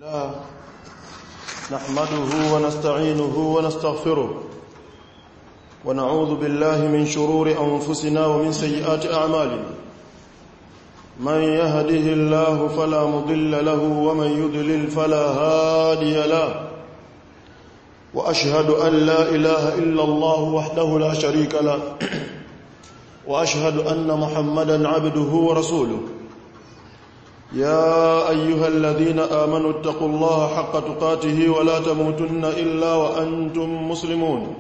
لا نحمده ونستعينه ونستغفره ونعوذ بالله من شرور أنفسنا ومن سيئات أعمالنا من يهده الله فلا مضل له ومن يضلل فلا هادي له وأشهد أن لا إله إلا الله وحده لا شريك له وأشهد أن محمدا عبده ورسوله يا أيها الذين آمنوا اتقوا الله حق تقاته ولا تموتن إلا وأنتم مسلمون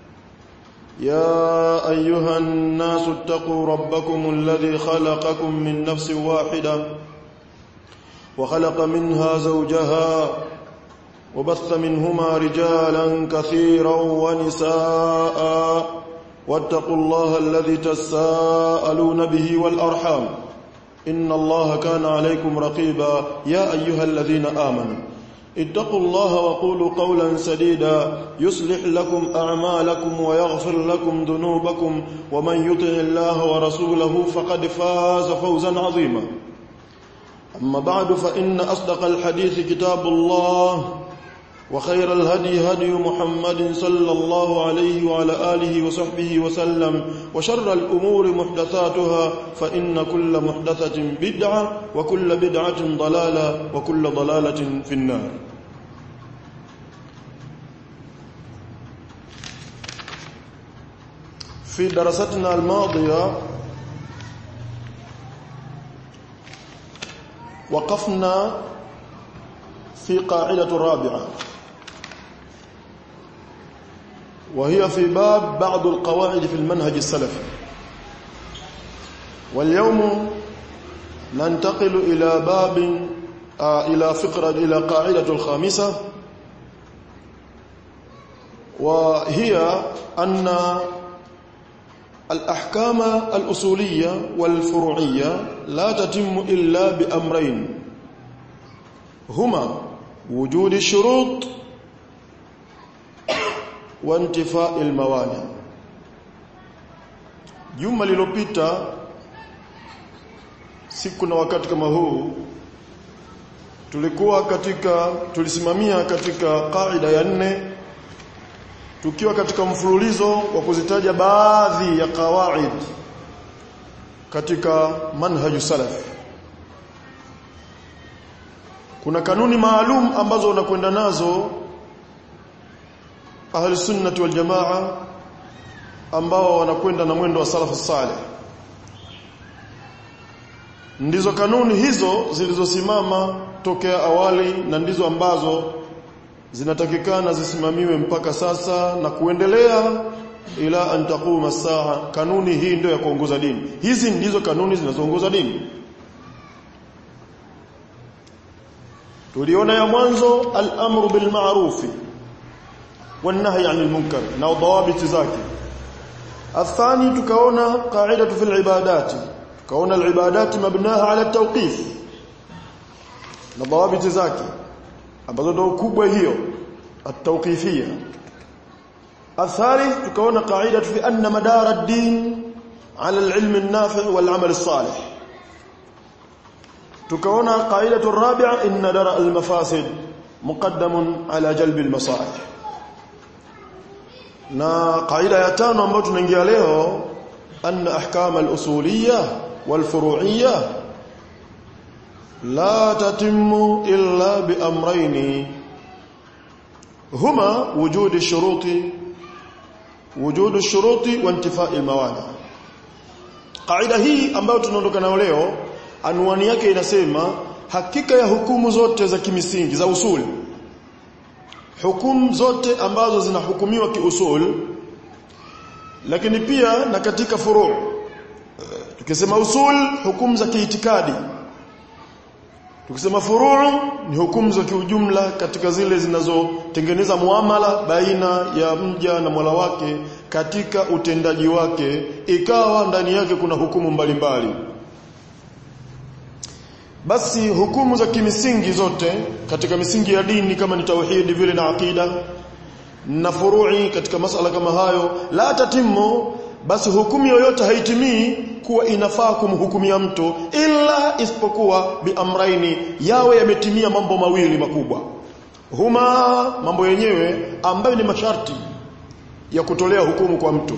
يا أيها الناس اتقوا ربكم الذي خلقكم من نفس واحدة وخلق منها زوجها وبث منهما رجالا كثيرا ونساء واتقوا الله الذي تساءلون به والأرحام إن الله كان عليكم رقيبا يا أيها الذين آمنوا اتقوا الله وقولوا قولا سديدا يصلح لكم أعمالكم ويغفر لكم ذنوبكم ومن يطع الله ورسوله فقد فاز فوزا عظيما أما بعد فإن أصدق الحديث كتاب الله وخير الهدي هدي محمد صلى الله عليه وعلى آله وصحبه وسلم وشر الأمور محدثاتها فإن كل محدثة بدعة وكل بدعة ضلالة وكل ضلالة في النار في دراستنا الماضية وقفنا في قاعدة رابعة وهي في باب بعض القواعد في المنهج السلفي واليوم ننتقل إلى باب آه إلى فقرة إلى قاعدة الخامسة وهي أن الأحكام الأصولية والفروعية لا تتم إلا بأمرين هما وجود الشروط وانtifaa almawani juma lilopita siku na wakati kama huu tulikuwa katika tulisimamia katika kaida ya nne tukiwa katika mfululizo wa kuzitaja baadhi ya kawaid katika manhaju salaf kuna kanuni maalum ambazo unakwenda nazo ahli sunnati wal jamaa ambao wanakwenda na mwendo wa salafu salih ndizo kanuni hizo zilizosimama tokea awali na ndizo ambazo zinatakikana zisimamiwe mpaka sasa na kuendelea ila an taquma saa kanuni hii ndio ya kuongoza dini hizi ndizo kanuni zinazoongoza dini tuliona ya mwanzo al-amru bil ma'rufi والنهي عن المنكر na ضوابط zake الثاني tukaona قاعده في العبادات tukaona العبادات مبناها على التوقيف na ضوابط zake ambazo ndio kubwa hiyo التوقيفيه الثالث tukaona قاعده في ان مدار الدين على العلم النافع والعمل الصالح tukaona قاعده الرابعه ان درء المفاسد مقدم على جلب المصالح na kaida ya tano ambayo tunaingia leo anna ahkam al-usuliyya wal-furu'iyya la tatimmu illa bi amrayn huma wujud ash-shuruti wujud ash-shuruti wa intifai al-mawani kaida hii ambayo tunaondoka nayo leo anwani yake inasema hakika ya hukumu zote za kimisingi za usuli hukumu zote ambazo zinahukumiwa kiusul lakini pia na katika furu' tukisema usul hukumu za kiitikadi tukisema furu' ni hukumu za kiujumla katika zile zinazotengeneza muamala baina ya mja na Mola wake katika utendaji wake ikawa ndani yake kuna hukumu mbalimbali mbali. basi hukumu za kimisingi zote katika misingi ya dini kama ni tauhidi vile na akida na furu'i katika masala kama hayo la tatimu basi hukumu yoyote haitimii kuwa inafaa kumhukumia mtu illa isipokuwa biamraini yawe yametimia mambo mawili makubwa huma mambo yenyewe ambayo ni masharti ya kutolea hukumu kwa mtu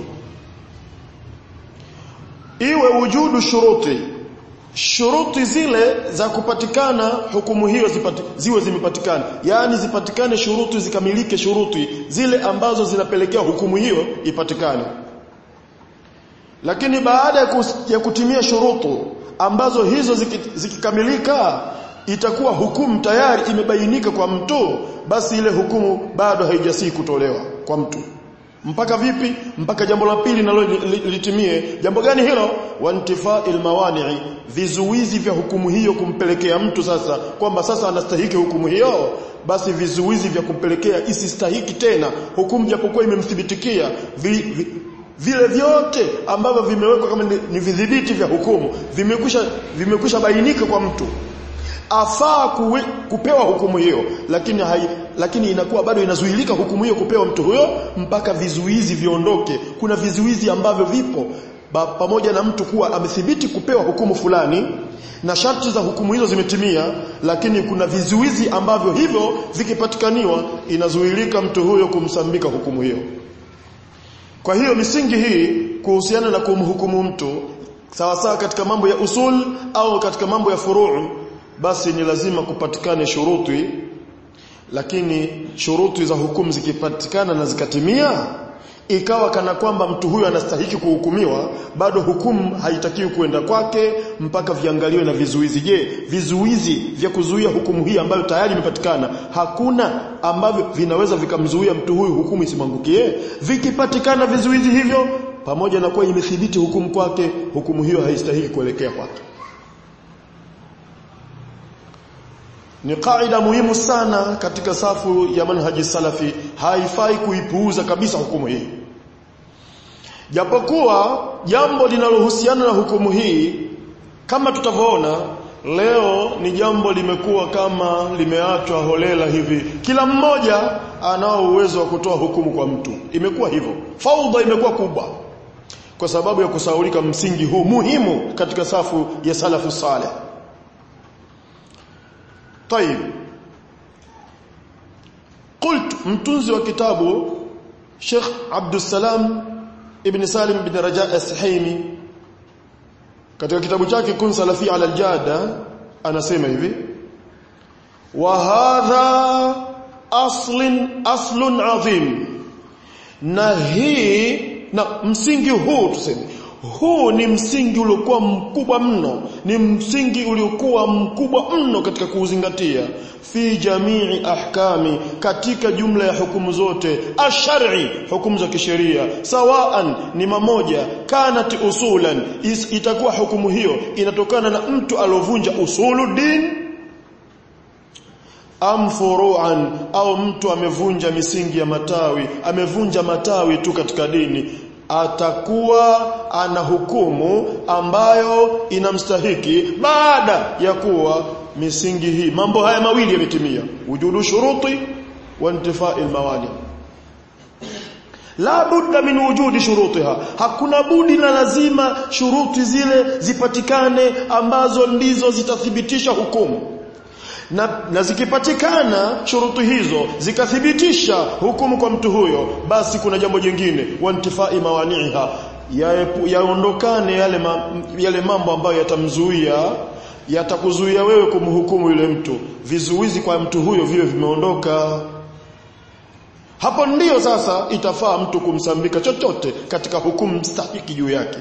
iwe wujudu shuruti shuruti zile za kupatikana hukumu hiyo zipati, ziwe zimepatikana yaani zipatikane shuruti zikamilike shuruti zile ambazo zinapelekea hukumu hiyo ipatikane lakini baada ya, kus, ya kutimia shurutu ambazo hizo zikikamilika ziki itakuwa hukumu tayari imebainika kwa mtu basi ile hukumu bado haijasii kutolewa kwa mtu mpaka vipi mpaka jambo la pili nalo litimie jambo gani hilo wantifa'il mawani'i vizuizi vya hukumu hiyo kumpelekea mtu sasa kwamba sasa anastahiki hukumu hiyo basi vizuizi vya kumpelekea isistahiki tena hukumu japokuwa imemthibitikia vi, vi, vile vyote ambavyo vimewekwa kama ni, ni vidhibiti vya hukumu vimekwisha vimekwisha bainika kwa mtu afaa kuwe, kupewa hukumu hiyo lakini hai, lakini inakuwa bado inazuilika hukumu hiyo kupewa mtu huyo mpaka vizuizi viondoke kuna vizuizi ambavyo vipo ba, pamoja na mtu kuwa amethibiti kupewa hukumu fulani na sharti za hukumu hizo zimetimia lakini kuna vizuizi ambavyo hivyo vikipatikaniwa inazuilika mtu huyo kumsambika hukumu hiyo kwa hiyo misingi hii kuhusiana na kumhukumu mtu sawa sawa katika mambo ya usul au katika mambo ya furuu basi ni lazima kupatikane shuruti lakini shuruti za hukumu zikipatikana na zikatimia ikawa kana kwamba mtu huyu anastahiki kuhukumiwa bado hukumu haitakiwi kuenda kwake mpaka viangaliwe na vizuizi je vizuizi vya kuzuia hukumu hii ambayo tayari imepatikana hakuna ambavyo vinaweza vikamzuia mtu huyu hukumu isimwangukie vikipatikana vizuizi hivyo pamoja na kuwa imethibiti hukumu kwake hukumu hiyo haistahiki kuelekea kwake ni kaida muhimu sana katika safu ya manhaji salafi haifai kuipuuza kabisa hukumu hii japokuwa jambo linalohusiana na hukumu hii kama tutavyoona leo ni jambo limekuwa kama limeachwa holela hivi kila mmoja anao uwezo wa kutoa hukumu kwa mtu imekuwa hivyo faudha imekuwa kubwa kwa sababu ya kusaulika msingi huu muhimu katika safu ya salafu saleh طيب قلت mtunzi wa kitabu Sheikh Abdul Salam Ibn Salim bin Raja As-Suhaimi katika kitabu chake Kun Salafi ala al-Jada anasema hivi wa hadha aslin aslun adhim na hii na msingi huu tuseme huu ni msingi uliokuwa mkubwa mno ni msingi uliokuwa mkubwa mno katika kuuzingatia fi jamii ahkami katika jumla ya hukumu zote ashari hukumu za kisheria sawaan ni mamoja kanat usulan Is, itakuwa hukumu hiyo inatokana na mtu alovunja usulu din am furu'an au mtu amevunja misingi ya matawi amevunja matawi tu katika dini atakuwa ana hukumu ambayo inamstahiki baada ya kuwa misingi hii mambo haya mawili yametimia wujudu shuruti wa intifai almawani la budda min wujudi shurutiha hakuna budi na lazima shuruti zile zipatikane ambazo ndizo zitathibitisha hukumu na, na zikipatikana shurutu hizo zikathibitisha hukumu kwa mtu huyo basi kuna jambo jingine wantifai mawaniha yaondokane ya yale, ma, yale mambo ambayo yatamzuia yatakuzuia wewe kumhukumu yule mtu vizuizi kwa mtu huyo viwe vimeondoka hapo ndiyo sasa itafaa mtu kumsambika chochote katika hukumu stahiki juu yake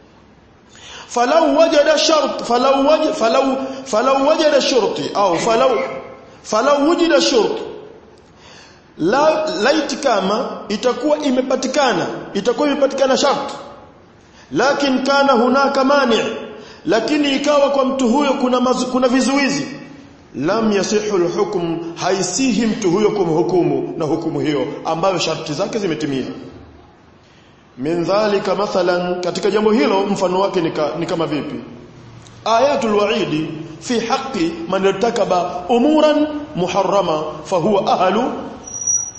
فلو وجد شرط فلو وجد فلو فلو وجد شرط او فلو فلو وجد شرط la laiti kama itakuwa imepatikana itakuwa imepatikana sharti lakini kana hunaka mani lakini ikawa kwa mtu huyo kuna mazu, kuna vizuizi lam yasihu alhukm haisihi mtu huyo kumhukumu na hukumu hiyo ambayo sharti zake zimetimia min dhalika mathalan katika jambo hilo mfano wake ni kama vipi ayatul wa'idi fi haqqi man irtakaba umuran muharrama fahuwa ahlu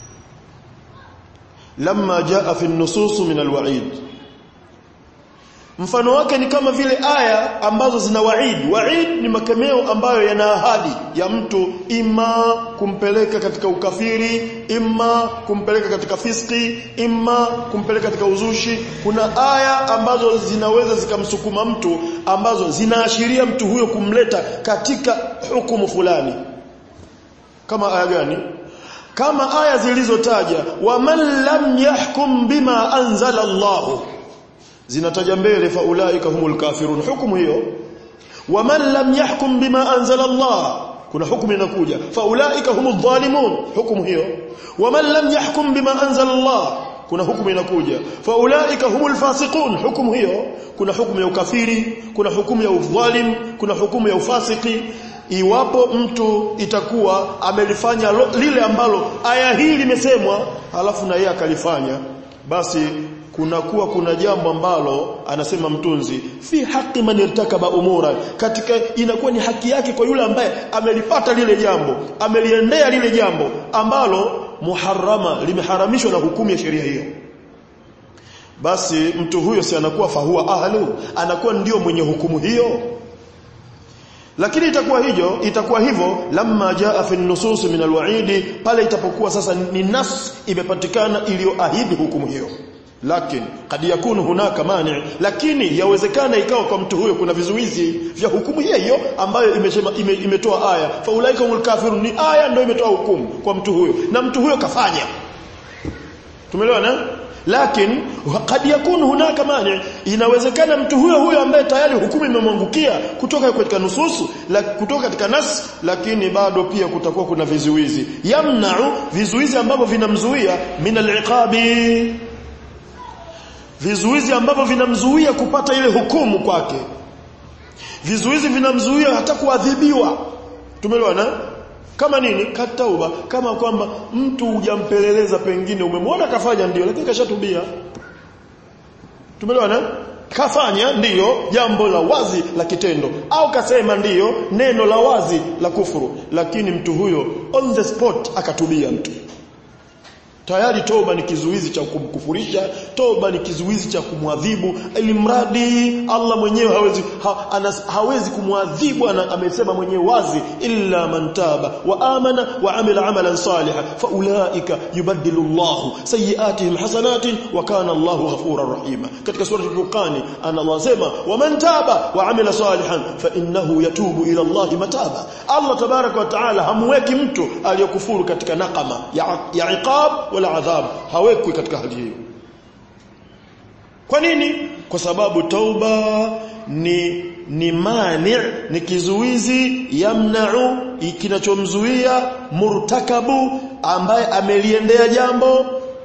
lamma jaa fi an-nusus min al-wa'id mfano wake ni kama vile aya ambazo zina waid waid ni makemeo ambayo yana ahadi ya mtu ima kumpeleka katika ukafiri ima kumpeleka katika fiski ima kumpeleka katika uzushi kuna aya ambazo zinaweza zikamsukuma mtu ambazo zinaashiria mtu huyo kumleta katika hukumu fulani kama aya gani kama aya zilizotaja waman lam yahkum bima anzala Allahu zinataja mbele faulaika humul kafirun hukumu hiyo waman lam yahkum bima anzala Allah kuna hukumu inakuja faulaika humul dhalimun hukumu hiyo waman lam yahkum bima anzala Allah kuna hukumu inakuja faulaika humul fasiqun hukumu hiyo kuna hukumu ya ukafiri kuna hukumu ya udhalim kuna hukumu ya ufasiki iwapo mtu itakuwa amelifanya lile ambalo aya hii limesemwa halafu na yeye akalifanya basi kunakuwa kuna jambo ambalo anasema mtunzi fi haki man irtakaba umura katika inakuwa ni haki yake kwa yule ambaye amelipata lile jambo ameliendea lile jambo ambalo muharrama limeharamishwa na hukumu ya sheria hiyo basi mtu huyo si anakuwa fahuwa ahlu anakuwa ndio mwenye hukumu hiyo lakini itakuwa hijo itakuwa hivyo lamma jaa fi nusus min alwaidi pale itapokuwa sasa ni nas imepatikana iliyoahidi hukumu hiyo lakini kad yakunu hunaka mani lakini yawezekana ikawa kwa mtu huyo kuna vizuizi vya hukumu hiyo hiyo ambayo imesema ime, imetoa aya faulaika humul kafirun ni aya ndio imetoa hukumu kwa mtu huyo na mtu huyo kafanya tumeelewana lakini kad yakunu hunaka mani inawezekana mtu huyo huyo ambaye tayari hukumu imemwangukia kutoka katika nususu la, kutoka katika nas lakini bado pia kutakuwa kuna vizuizi yamna'u vizuizi ambavyo vinamzuia min al-iqabi vizuizi ambavyo vinamzuia kupata ile hukumu kwake vizuizi vinamzuia hata kuadhibiwa tumeelewana kama nini katauba kama kwamba mtu hujampeleleza pengine umemwona kafanya ndio lakini kashatubia tumeelewana kafanya ndiyo jambo la wazi la kitendo au kasema ndiyo neno la wazi la kufuru lakini mtu huyo on the spot akatubia mtu tayari toba ni kizuizi cha kumkufurisha toba ni kizuizi cha kumwadhibu ili mradi Allah mwenyewe hawezi ha, anas, hawezi kumwadhibu amesema mwenyewe wazi illa man taba wa amana wa amila amalan salihan faulaika yubaddilu Allah sayiatihim hasanatin wa kana Allahu ghafurar rahima katika sura al-Furqan Allah sema wa man taba wa amila salihan fa innahu yatubu ila Allah mataba Allah tabaraka wa taala hamweki mtu aliyokufuru katika nakama ya, ya iqab wala adhab hawekwi katika hali hiyo kwa nini kwa sababu tauba ni ni mani ni kizuizi yamna'u kinachomzuia murtakabu ambaye ameliendea jambo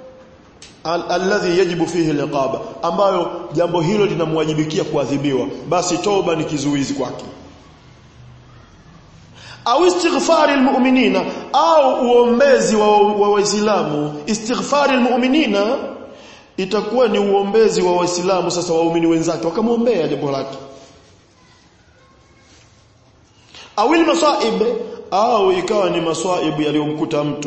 al alladhi yajibu fihi liqaba ambayo jambo hilo linamwajibikia kuadhibiwa basi toba ni kizuizi kwake au istighfari almu'minina au uombezi wa waislamu wa istighfari almu'minina itakuwa ni uombezi wa waislamu sasa waumini wenzake wakamwombea jambo lake au masaib au ikawa ni maswaibu yaliyomkuta mtu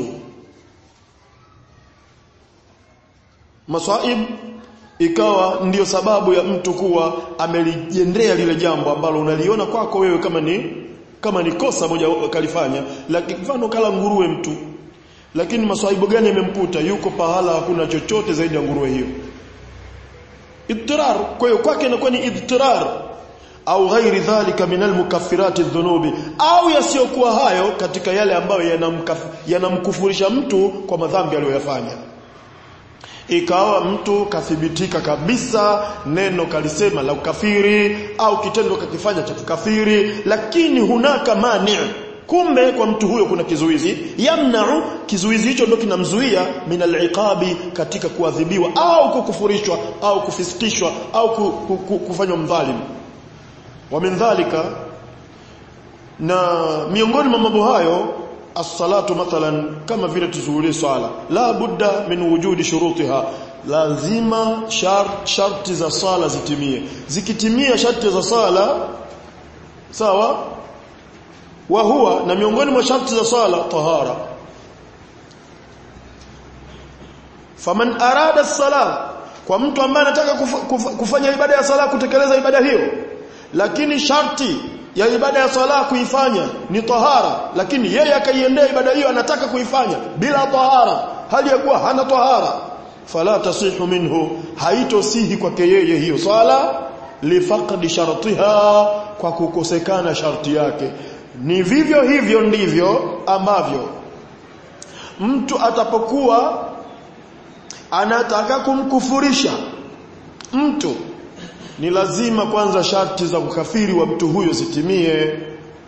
masaib ikawa ndiyo sababu ya mtu kuwa amelijendea lile jambo ambalo unaliona kwako wewe kama ni kama ni kosa moja kalifanya lakini mfano kala nguruwe mtu lakini maswaibu gani yamemkuta yuko pahala hakuna chochote zaidi ya nguruwe hiyo idtirar kwa hiyo kwake inakuwa ni idtirar au ghairi dhalika min almukaffirati dhunubi au yasiyokuwa hayo katika yale ambayo yanamkufurisha yana mtu kwa madhambi aliyoyafanya ikawa mtu kathibitika kabisa neno kalisema la ukafiri au kitendo kakifanya cha kukafiri lakini hunaka mani kumbe kwa mtu huyo kuna kizuizi yamna'u kizuizi hicho ndio kinamzuia min al-iqabi katika kuadhibiwa au kukufurishwa au kufisikishwa au kufanywa mdhalimu wa min dhalika na miongoni mwa mambo hayo as-salatu mathalan kama vile tuzuhulie swala la budda min wujudi shurutiha lazima shart, sharti za sala zitimie zikitimia sharti za sala sawa wa huwa na miongoni mwa sharti za sala tahara faman arada as-sala kwa mtu ambaye anataka kufa, kufa, kufanya ibada ya sala kutekeleza ibada hiyo lakini sharti ya ibada ya sala kuifanya ni tahara lakini yeye akaiendea ibada hiyo anataka kuifanya bila tahara hali ya kuwa hana tahara fala tasihu minhu haitosihi kwake yeye hiyo swala lifaqdi shartiha kwa kukosekana sharti yake ni vivyo hivyo ndivyo ambavyo mtu atapokuwa anataka kumkufurisha mtu ni lazima kwanza sharti za ukafiri wa mtu huyo zitimie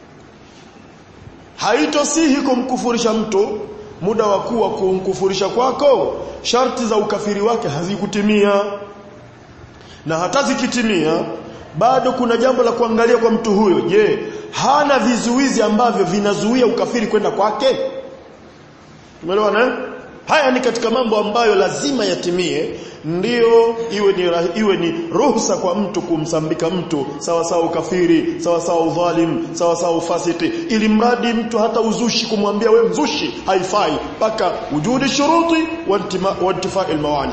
haitosihi kumkufurisha mtu muda wa kuwa kumkufurisha kwako sharti za ukafiri wake hazikutimia na hata zikitimia bado kuna jambo la kuangalia kwa mtu huyo je hana vizuizi ambavyo vinazuia ukafiri kwenda kwake umeelewana haya ni katika mambo ambayo lazima yatimie ndiyo iwe ni iwe ni ruhusa kwa mtu kumsambika mtu sawa sawa ukafiri sawa sawa udhalim sawa sawa ufasiki ili mradi mtu hata uzushi kumwambia we mzushi haifai mpaka wujudi shuruti wa intifai almawani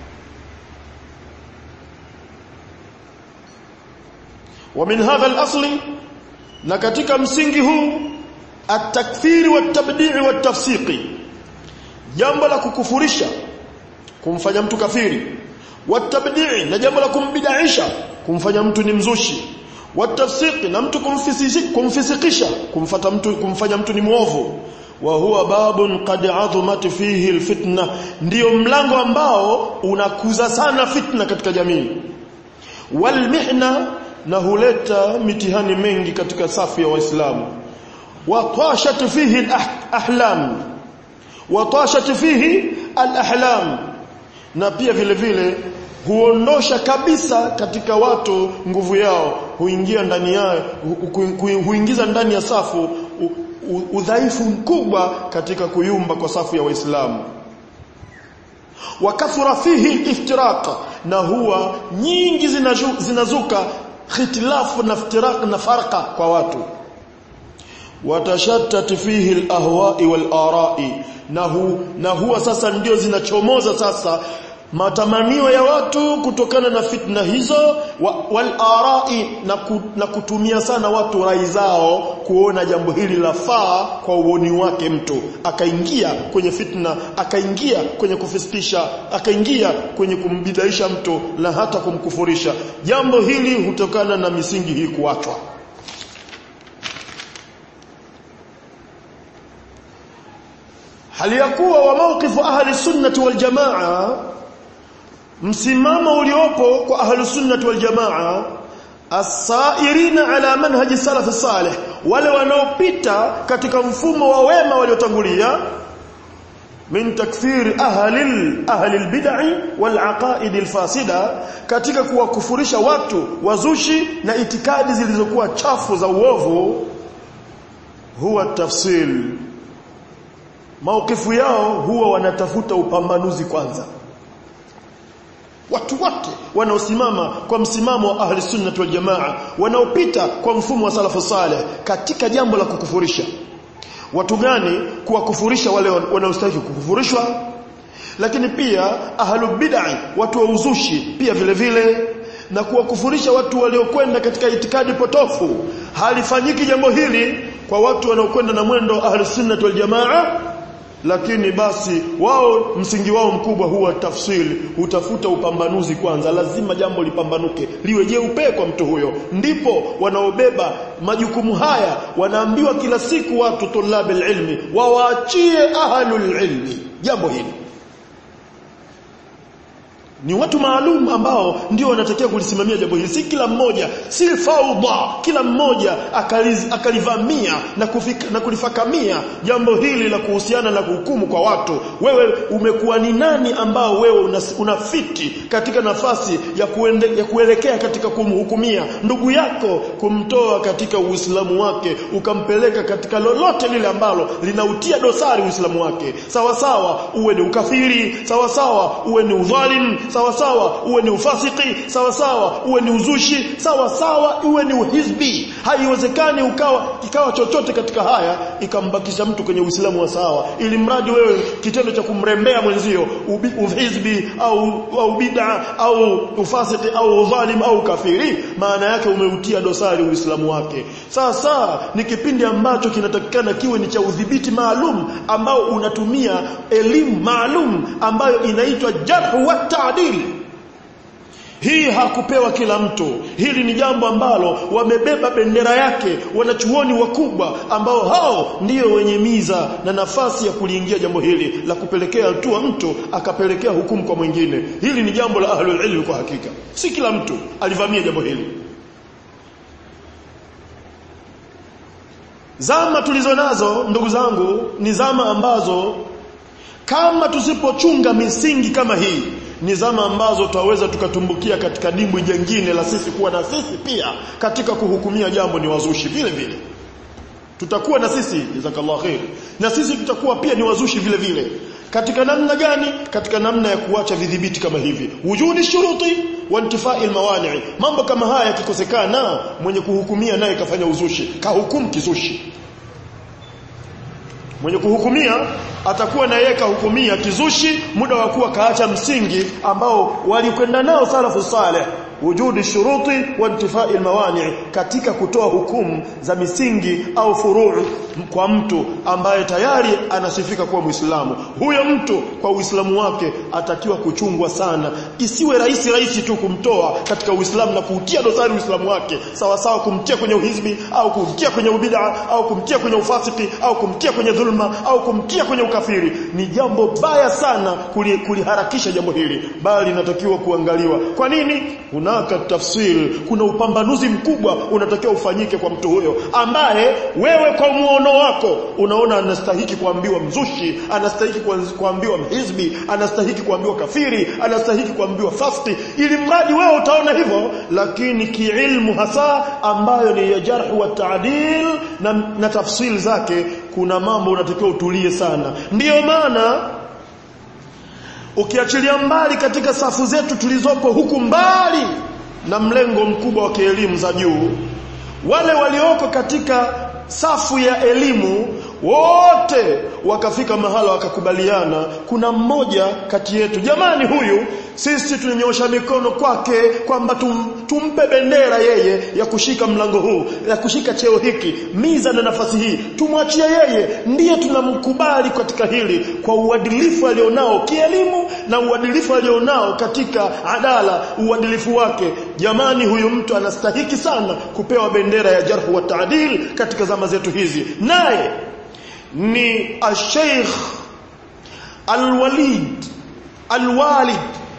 ومن هذا الاصل na katika msingi huu at-takfiri wat-tabdi'i wat-tafsiqi jambo la kukufurisha kumfanya mtu kafiri watabdii na jambo la kumbidaisha kumfanya mtu ni mzushi watafsiki na mtu kumfisikisha kumfata mtu kumfanya mtu ni muovu wa huwa babun qad azumat fihi alfitna ndio mlango ambao unakuza sana fitna katika jamii walmihna na huleta mitihani mengi katika safu ya waislamu wa tashat fihi alahlam wa tashat fihi alahlam na pia vile vile huondosha kabisa katika watu nguvu yao huingia ndani yao huingiza ndani ya safu udhaifu mkubwa katika kuyumba kwa safu ya waislamu wakathura fihi iftiraq na huwa nyingi zinazuka khitilafu na iftiraq na farqa kwa watu watashattat fihi alahwa'i wal-ara'i na, hu, na huwa sasa ndio zinachomoza sasa matamanio ya watu kutokana na fitna hizo wal arai na, ku, na kutumia sana watu rai zao kuona jambo hili lafaa kwa uoni wake mtu akaingia kwenye fitna akaingia kwenye kufisikisha akaingia kwenye kumbidaisha mtu na hata kumkufurisha jambo hili hutokana na misingi hii kuachwa hali ya kuwa wa mawqifu ahli sunnati wal jamaa msimamo uliopo kwa ahli sunnati wal jamaa asairina ala manhaji salaf salih wale wanaopita katika mfumo wa wema waliotangulia min takfir ahli ahli albid'i wal aqaid alfasida katika kuwakufurisha watu wazushi na itikadi zilizokuwa chafu za uovu huwa tafsil maukifu yao huwa wanatafuta upambanuzi kwanza watu wote wanaosimama kwa msimamo wa ahli sunnah wal jamaa wanaopita kwa mfumo wa salafu saleh katika jambo la kukufurisha watu gani kuwakufurisha wale wanaostahili kukufurishwa lakini pia ahlu bid'ah watu wa uzushi pia vile vile na kuwakufurisha watu waliokwenda katika itikadi potofu halifanyiki jambo hili kwa watu wanaokwenda na mwendo ahli sunnah wal jamaa lakini basi wao msingi wao mkubwa huwa tafsiri utafuta upambanuzi kwanza lazima jambo lipambanuke liwe jeupe kwa mtu huyo ndipo wanaobeba majukumu haya wanaambiwa kila siku watu tulabil ilmi wawaachie ahlul ilmi jambo hili ni watu maalum ambao ndio wanatakiwa kulisimamia jambo hili si kila mmoja si faudha kila mmoja akaliz, akalivamia na, kufika, na kulifakamia jambo hili la kuhusiana na kuhukumu kwa watu wewe umekuwa ni nani ambao wewe unafiti una katika nafasi ya, kuende, ya kuelekea katika kumhukumia ndugu yako kumtoa katika uislamu wake ukampeleka katika lolote lile ambalo linautia dosari uislamu wake sawa sawa uwe ni ukafiri sawa sawa uwe ni udhalim sawa sawa uwe ni ufasiki sawa sawa uwe ni uzushi sawa sawa uwe ni uhizbi haiwezekani ukawa ikawa chochote katika haya ikambakisha mtu kwenye Uislamu wa sawa ili mradi wewe kitendo cha kumrembea mwenzio ubi, uhizbi au au bid'a au ufasiki au udhalim au kafiri maana yake umeutia dosari Uislamu wake sasa ni kipindi ambacho kinatakikana kiwe ni cha udhibiti maalum ambao unatumia elimu maalum ambayo inaitwa jarh wa ta'dil hii hakupewa kila mtu hili ni jambo ambalo wamebeba bendera yake wanachuoni wakubwa ambao hao ndio wenye miza na nafasi ya kuliingia jambo hili la kupelekea hatua mtu akapelekea hukumu kwa mwingine hili ni jambo la ahlul ilm kwa hakika si kila mtu alivamia jambo hili Zama tulizo nazo ndugu zangu ni zama ambazo kama tusipochunga misingi kama hii ni zama ambazo tutaweza tukatumbukia katika dimbwi jengine la sisi kuwa na sisi pia katika kuhukumia jambo ni wazushi vile vile tutakuwa na sisi jazakallahu khair na sisi tutakuwa pia ni wazushi vile vile katika namna gani katika namna ya kuacha vidhibiti kama hivi wujudi shuruti wa intifai almawani mambo kama haya yakikosekana mwenye kuhukumia naye kafanya uzushi kahukumu kizushi mwenye kuhukumia atakuwa na yeye kahukumia kizushi muda wa kuwa kaacha msingi ambao walikwenda nao salafu saleh wujudi shuruti wa intifai almawani katika kutoa hukumu za misingi au furuu kwa mtu ambaye tayari anasifika kuwa Muislamu huyo mtu kwa Uislamu wake atakiwa kuchungwa sana isiwe rahisi rahisi tu kumtoa katika Uislamu na kuutia dosari Uislamu wake sawa sawa kumtia kwenye uhizbi au kumtia kwenye ubid'a au kumtia kwenye ufasiki au kumtia kwenye dhulma au kumtia kwenye ukafiri ni jambo baya sana kuliharakisha jambo hili bali linatakiwa kuangaliwa kwa nini hunaka tafsir kuna upambanuzi mkubwa unatakiwa ufanyike kwa mtu huyo ambaye wewe kwa muono wako unaona anastahiki kuambiwa mzushi anastahiki kuambiwa mhizbi anastahiki kuambiwa kafiri anastahiki kuambiwa fasti ili mradi wewe utaona hivyo lakini kiilmu hasa ambayo ni ya jarh wa ta'dil na, na tafsiri zake kuna mambo unatakiwa utulie sana ndiyo maana ukiachilia mbali katika safu zetu tulizopo huku mbali na mlengo mkubwa wa kielimu za juu wale walioko katika safu ya elimu wote wakafika mahala wakakubaliana kuna mmoja kati yetu jamani huyu sisi tunanyosha mikono kwake kwamba tum, tumpe bendera yeye ya kushika mlango huu ya kushika cheo hiki miza na nafasi hii tumwachie yeye ndiye tunamkubali katika hili kwa uadilifu alionao kielimu na uadilifu alionao katika adala uadilifu wake jamani huyu mtu anastahiki sana kupewa bendera ya jarhu wa taadil katika zama zetu hizi naye ni al-Sheikh Al-Walid Al-Walid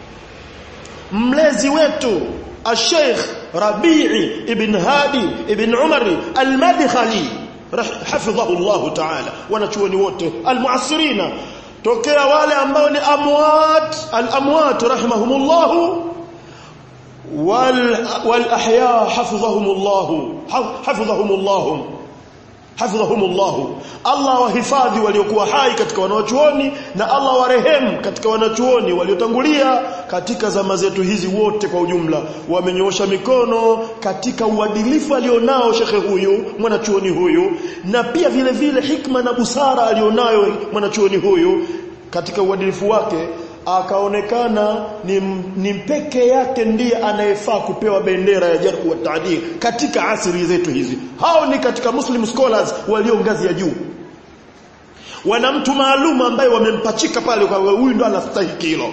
mlezi wetu al-Sheikh Rabi'i ibn Hadi ibn Umari Al-Madkhali hafidhahu Allah Ta'ala wanachuoni wote al-muasirina tokea wale ambao ni amwat al-amwat rahimahumullah wal wal ahya hafidhahumullah hafidhahumullah hafidhahumullahu Allah wahifadhi waliokuwa hai katika wanachuoni na Allah warehemu katika wanachuoni waliotangulia katika zama zetu hizi wote kwa ujumla wamenyoosha mikono katika uadilifu alionao shekhe huyu mwanachuoni huyu na pia vile vile hikma na busara alionayo mwanachuoni huyu katika uadilifu wake akaonekana ni, ni peke yake ndiye anayefaa kupewa bendera ya jarh wa taadil katika asiri zetu hizi hao ni katika muslim scholars walio ngazi ya juu wana mtu maalum ambaye wamempachika pale kwa huyu ndo anastahili hilo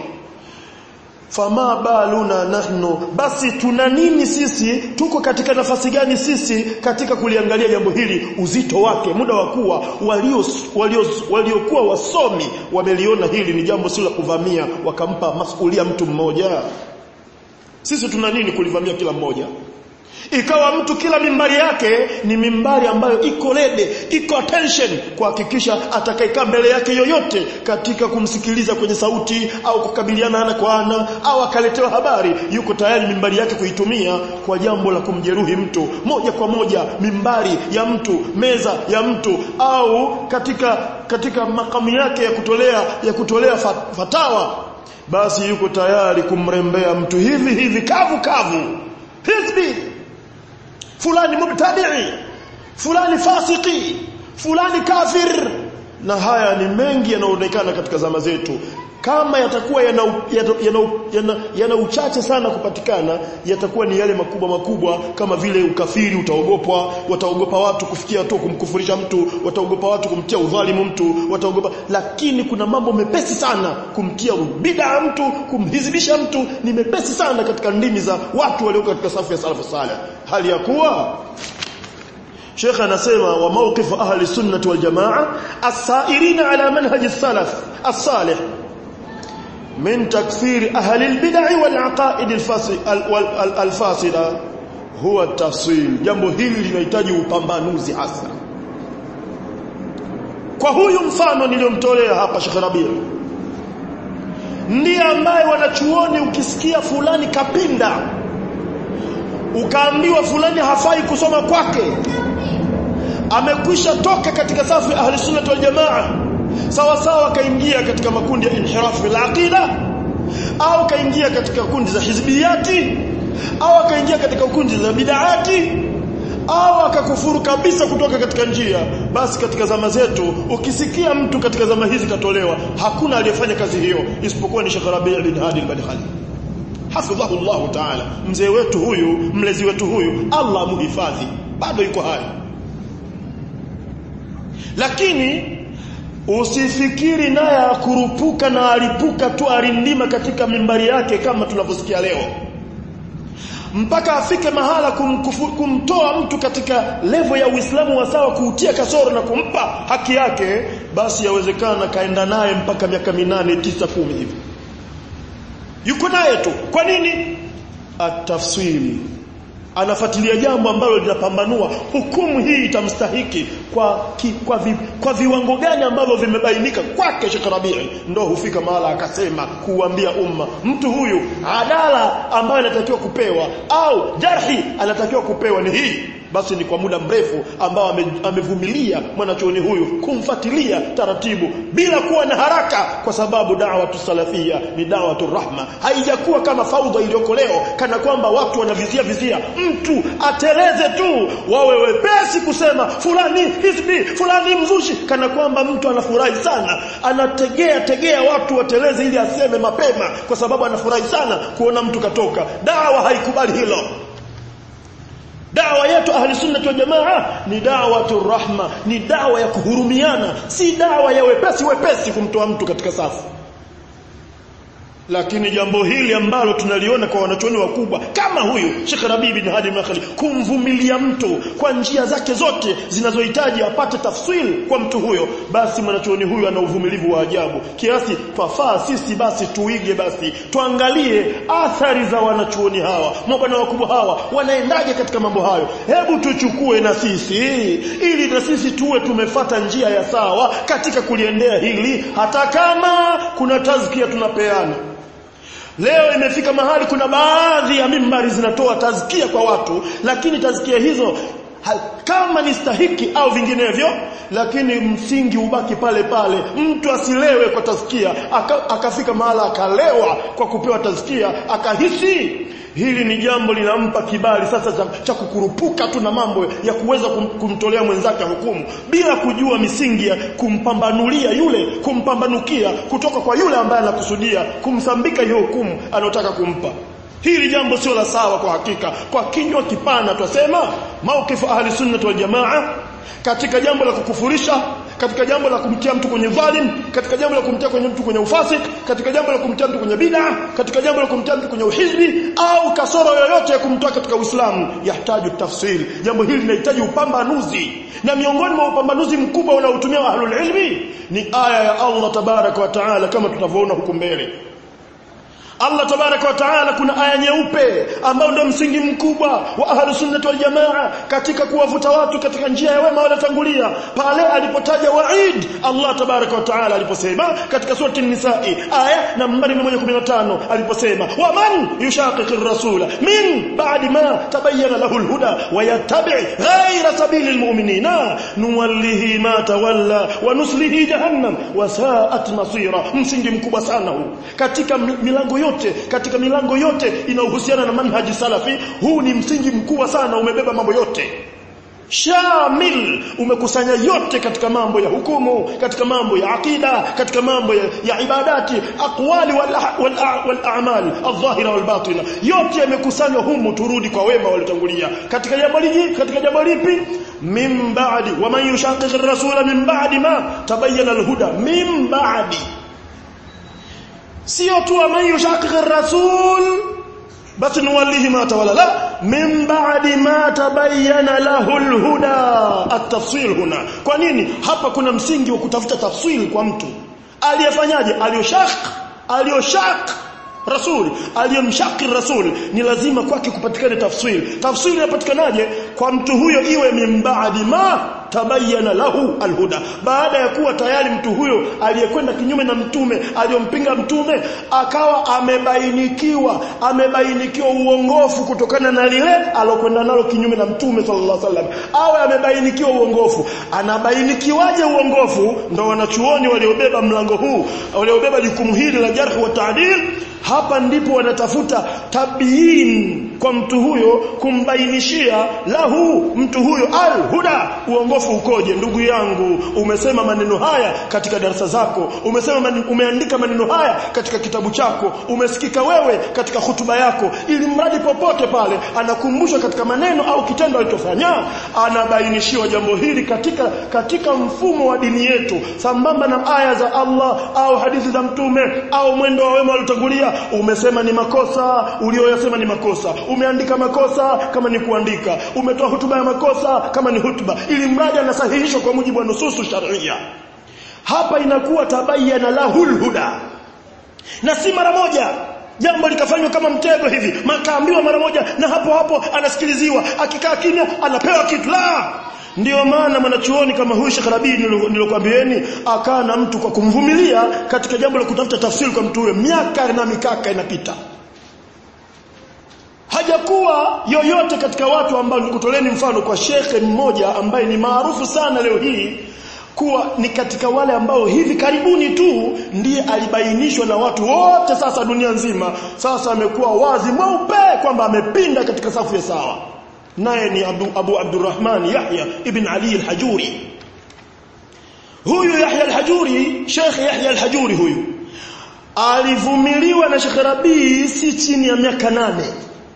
fama baluna nahnu basi tuna nini sisi tuko katika nafasi gani sisi katika kuliangalia jambo hili uzito wake muda wa kuwa walio walio waliokuwa wasomi wameliona hili ni jambo si la kuvamia wakampa masulia mtu mmoja sisi tuna nini kulivamia kila mmoja ikawa mtu kila mimbari yake ni mimbari ambayo iko rede iko attention kuhakikisha atakayekaa mbele yake yoyote katika kumsikiliza kwenye sauti au kukabiliana ana kwa ana au akaletewa habari yuko tayari mimbari yake kuitumia kwa jambo la kumjeruhi mtu moja kwa moja mimbari ya mtu meza ya mtu au katika katika makamu yake ya kutolea ya kutolea fatawa basi yuko tayari kumrembea mtu hivi hivi kavu kavu hizbi fulani mubtadi'i fulani fasiki fulani kafir na haya ni mengi yanaonekana katika zama zetu kama yatakuwa yana, yana, yana, yana, yana uchache sana kupatikana yatakuwa ni yale makubwa makubwa kama vile ukafiri utaogopwa wataogopa watu kufikia tu kumkufurisha mtu wataogopa watu kumtia udhalimu mtu wataogopa lakini kuna mambo mepesi sana kumtia bid'a mtu kumhizibisha mtu ni mepesi sana katika ndimi za watu walioko katika safu ya salafu salih hali ya kuwa Sheikh anasema wa mawqif ahli sunnah wal jamaa as-sa'irin ala manhaj as-salaf as-salih من تكفير أهل البدع والعقائد الفاسدة هو التفصيل jambo hili linahitaji upambanuzi hasa kwa huyu mfano niliyomtolea hapa Sheikh Rabi ndiye ambaye wanachuoni ukisikia fulani kapinda ukaambiwa fulani hafai kusoma kwake amekwisha toka katika safu ya ahli sunnah wal jamaa sawa sawa kaingia katika makundi ya inhiraf fil aqida au kaingia katika kundi za hizbiyati au akaingia katika kundi za bid'ati au akakufuru kabisa kutoka katika njia basi katika zama zetu ukisikia mtu katika zama hizi katolewa hakuna aliyefanya kazi hiyo isipokuwa ni Sheikh Rabi' bin Hadi al-Badkhali hafidhahu Allah ta'ala mzee wetu huyu mlezi wetu huyu Allah muhifadhi bado yuko hai lakini Usifikiri naye akurupuka na alipuka tu arindima katika mimbari yake kama tunavyosikia leo. Mpaka afike mahala kumkufu, kumtoa mtu katika levo ya Uislamu wa sawa kuutia kasoro na kumpa haki yake basi yawezekana kaenda naye mpaka miaka minane tisa kumi hivi. Yuko naye tu. Kwa nini? Atafsiri anafuatilia jambo ambalo linapambanua hukumu hii itamstahiki kwa ki, kwa, vi, kwa viwango gani ambavyo vimebainika kwake Sheikh Rabii ndo hufika mahala akasema kuambia umma mtu huyu adala ambayo anatakiwa kupewa au jarhi anatakiwa kupewa ni hii basi ni kwa muda mrefu ambao ame, amevumilia mwanachuoni huyu kumfuatilia taratibu bila kuwa na haraka kwa sababu da'wa salafia ni da'wa rahma haijakuwa kama faudha iliyoko leo kana kwamba watu wanavizia vizia mtu ateleze tu wawe wepesi kusema fulani hizbi fulani mzushi kana kwamba mtu anafurahi sana anategea tegea watu wateleze ili aseme mapema kwa sababu anafurahi sana kuona mtu katoka dawa haikubali hilo dawa yetu ahli sunna wal jamaa ni dawatu rahma ni dawa ya kuhurumiana si dawa ya wepesi wepesi kumtoa mtu katika safu lakini jambo hili ambalo tunaliona kwa wanachuoni wakubwa kama huyu Sheikh Rabi bin Hadi Makhali kumvumilia mtu kwa njia zake zote zinazohitaji apate tafsiri kwa mtu huyo basi mwanachuoni huyu ana uvumilivu wa ajabu kiasi twafaa sisi basi tuige basi tuangalie athari za wanachuoni hawa mabwana wakubwa hawa wanaendaje katika mambo hayo hebu tuchukue na sisi ili na sisi tuwe tumefata njia ya sawa katika kuliendea hili hata kama kuna tazkia tunapeana Leo imefika mahali kuna baadhi ya mimbari zinatoa tazkia kwa watu lakini tazkia hizo ha, kama ni stahiki au vinginevyo lakini msingi ubaki pale pale mtu asilewe kwa tazkia aka, akafika mahala akalewa kwa kupewa tazkia akahisi hili ni jambo linampa kibali sasa cha, cha kukurupuka tu na mambo ya kuweza kum, kumtolea mwenzake hukumu bila kujua misingi ya kumpambanulia yule kumpambanukia kutoka kwa yule ambaye anakusudia kumsambika hiyo hukumu anayotaka kumpa Hili jambo sio la sawa kwa hakika. Kwa kinywa kipana twasema maukifu ahli sunnah wal jamaa katika jambo la kukufurisha, katika jambo la kumtia mtu kwenye dhalim, katika jambo la kumtia kwenye mtu kwenye ufasik, katika jambo la kumtia mtu kwenye bid'a, katika jambo la kumtia mtu kwenye uhizbi au kasoro yoyote ya kumtoa katika Uislamu yahitaji tafsiri. Jambo hili linahitaji upambanuzi. Na miongoni mwa upambanuzi mkubwa unaotumia ahlul ilmi ni aya ya Allah tabaraka wa taala kama tutavyoona huku mbele. Allah tabaraka wa taala kuna aya nyeupe ambayo ndio msingi mkubwa wa ahlus sunnah wal jamaa katika kuwavuta watu katika njia ya wema waliotangulia pale alipotaja waid Allah tabaraka wa taala aliposema katika surati an-nisa'i aya nambari 115 aliposema wa man yushaqiqir rasula min ba'di ma tabayyana lahu al-huda wa yattabi' ghayra sabili al-mu'minina nuwallihi ma tawalla wa nuslihi jahannam wa sa'at masira msingi mkubwa sana huu katika milango yote katika milango yote inayohusiana na manhaji salafi huu ni msingi mkubwa sana umebeba mambo yote shamil umekusanya yote katika mambo ya hukumu katika mambo ya akida katika mambo ya, ya ibadati aqwali wal wal, wal a'mal adh-dhahira wal batina yote yamekusanywa humu turudi kwa wema waliotangulia katika jambo liji katika jambo lipi min ba'di wa man yushaqiq ar-rasula min ba'di ma tabayyana al-huda min ba'di sio tu wa man yushaqiq ar-rasul basi nuwallihi ma tawalla la min ba'di ma tabayyana lahu al-huda at-tafsil huna kwa nini hapa kuna msingi wa kutafuta tafsiri kwa mtu aliyefanyaje aliyoshaq aliyoshaq rasul aliyemshaki rasul ni lazima kwake kupatikane tafsiri tafsiri inapatikanaje kwa mtu huyo iwe mimbaadi ma tabayyana lahu alhuda baada ya kuwa tayari mtu huyo aliyekwenda kinyume na mtume aliyompinga mtume akawa amebainikiwa amebainikiwa uongofu kutokana na lile alokwenda nalo kinyume na mtume sallallahu alaihi wasallam awe amebainikiwa uongofu anabainikiwaje uongofu ndo wanachuoni waliobeba mlango huu waliobeba jukumu hili la jarh wa ta'dil hapa ndipo wanatafuta tabiin kwa mtu huyo kumbainishia lahu mtu huyo al-huda uongofu ukoje ndugu yangu umesema maneno haya katika darasa zako umesema man, umeandika maneno haya katika kitabu chako umesikika wewe katika hutuba yako ili mradi popote pale anakumbushwa katika maneno au kitendo alichofanya anabainishiwa jambo hili katika katika mfumo wa dini yetu sambamba na aya za Allah au hadithi za mtume au mwendo wa wema waliotangulia umesema ni makosa ulioyasema ni makosa umeandika makosa kama ni kuandika umetoa hutuba ya makosa kama ni hutuba ili mradi anasahihishwa kwa mujibu wa nususu sharia hapa inakuwa tabayyana lahul huda na si mara moja jambo likafanywa kama mtego hivi makaambiwa mara moja na hapo hapo anasikiliziwa akikaa kimya anapewa kitu la ndio maana mwanachuoni kama huyu Sheikh Rabi nilokuambieni akaa na mtu kwa kumvumilia katika jambo la kutafuta tafsiri kwa mtu huyo miaka na mikaka inapita hajakuwa yoyote katika watu ambao nikutoleni mfano kwa shekhe mmoja ambaye ni maarufu sana leo hii kuwa ni katika wale ambao hivi karibuni tu ndiye alibainishwa na watu wote sasa dunia nzima sasa amekuwa wazi mweupe kwamba amepinda katika safu ya sawa naye ni Abu, Abu Abdurrahman Yahya ibn Ali al-Hajuri huyu Yahya al-Hajuri Sheikh Yahya al-Hajuri huyu alivumiliwa na Sheikh Rabi si chini ya miaka nane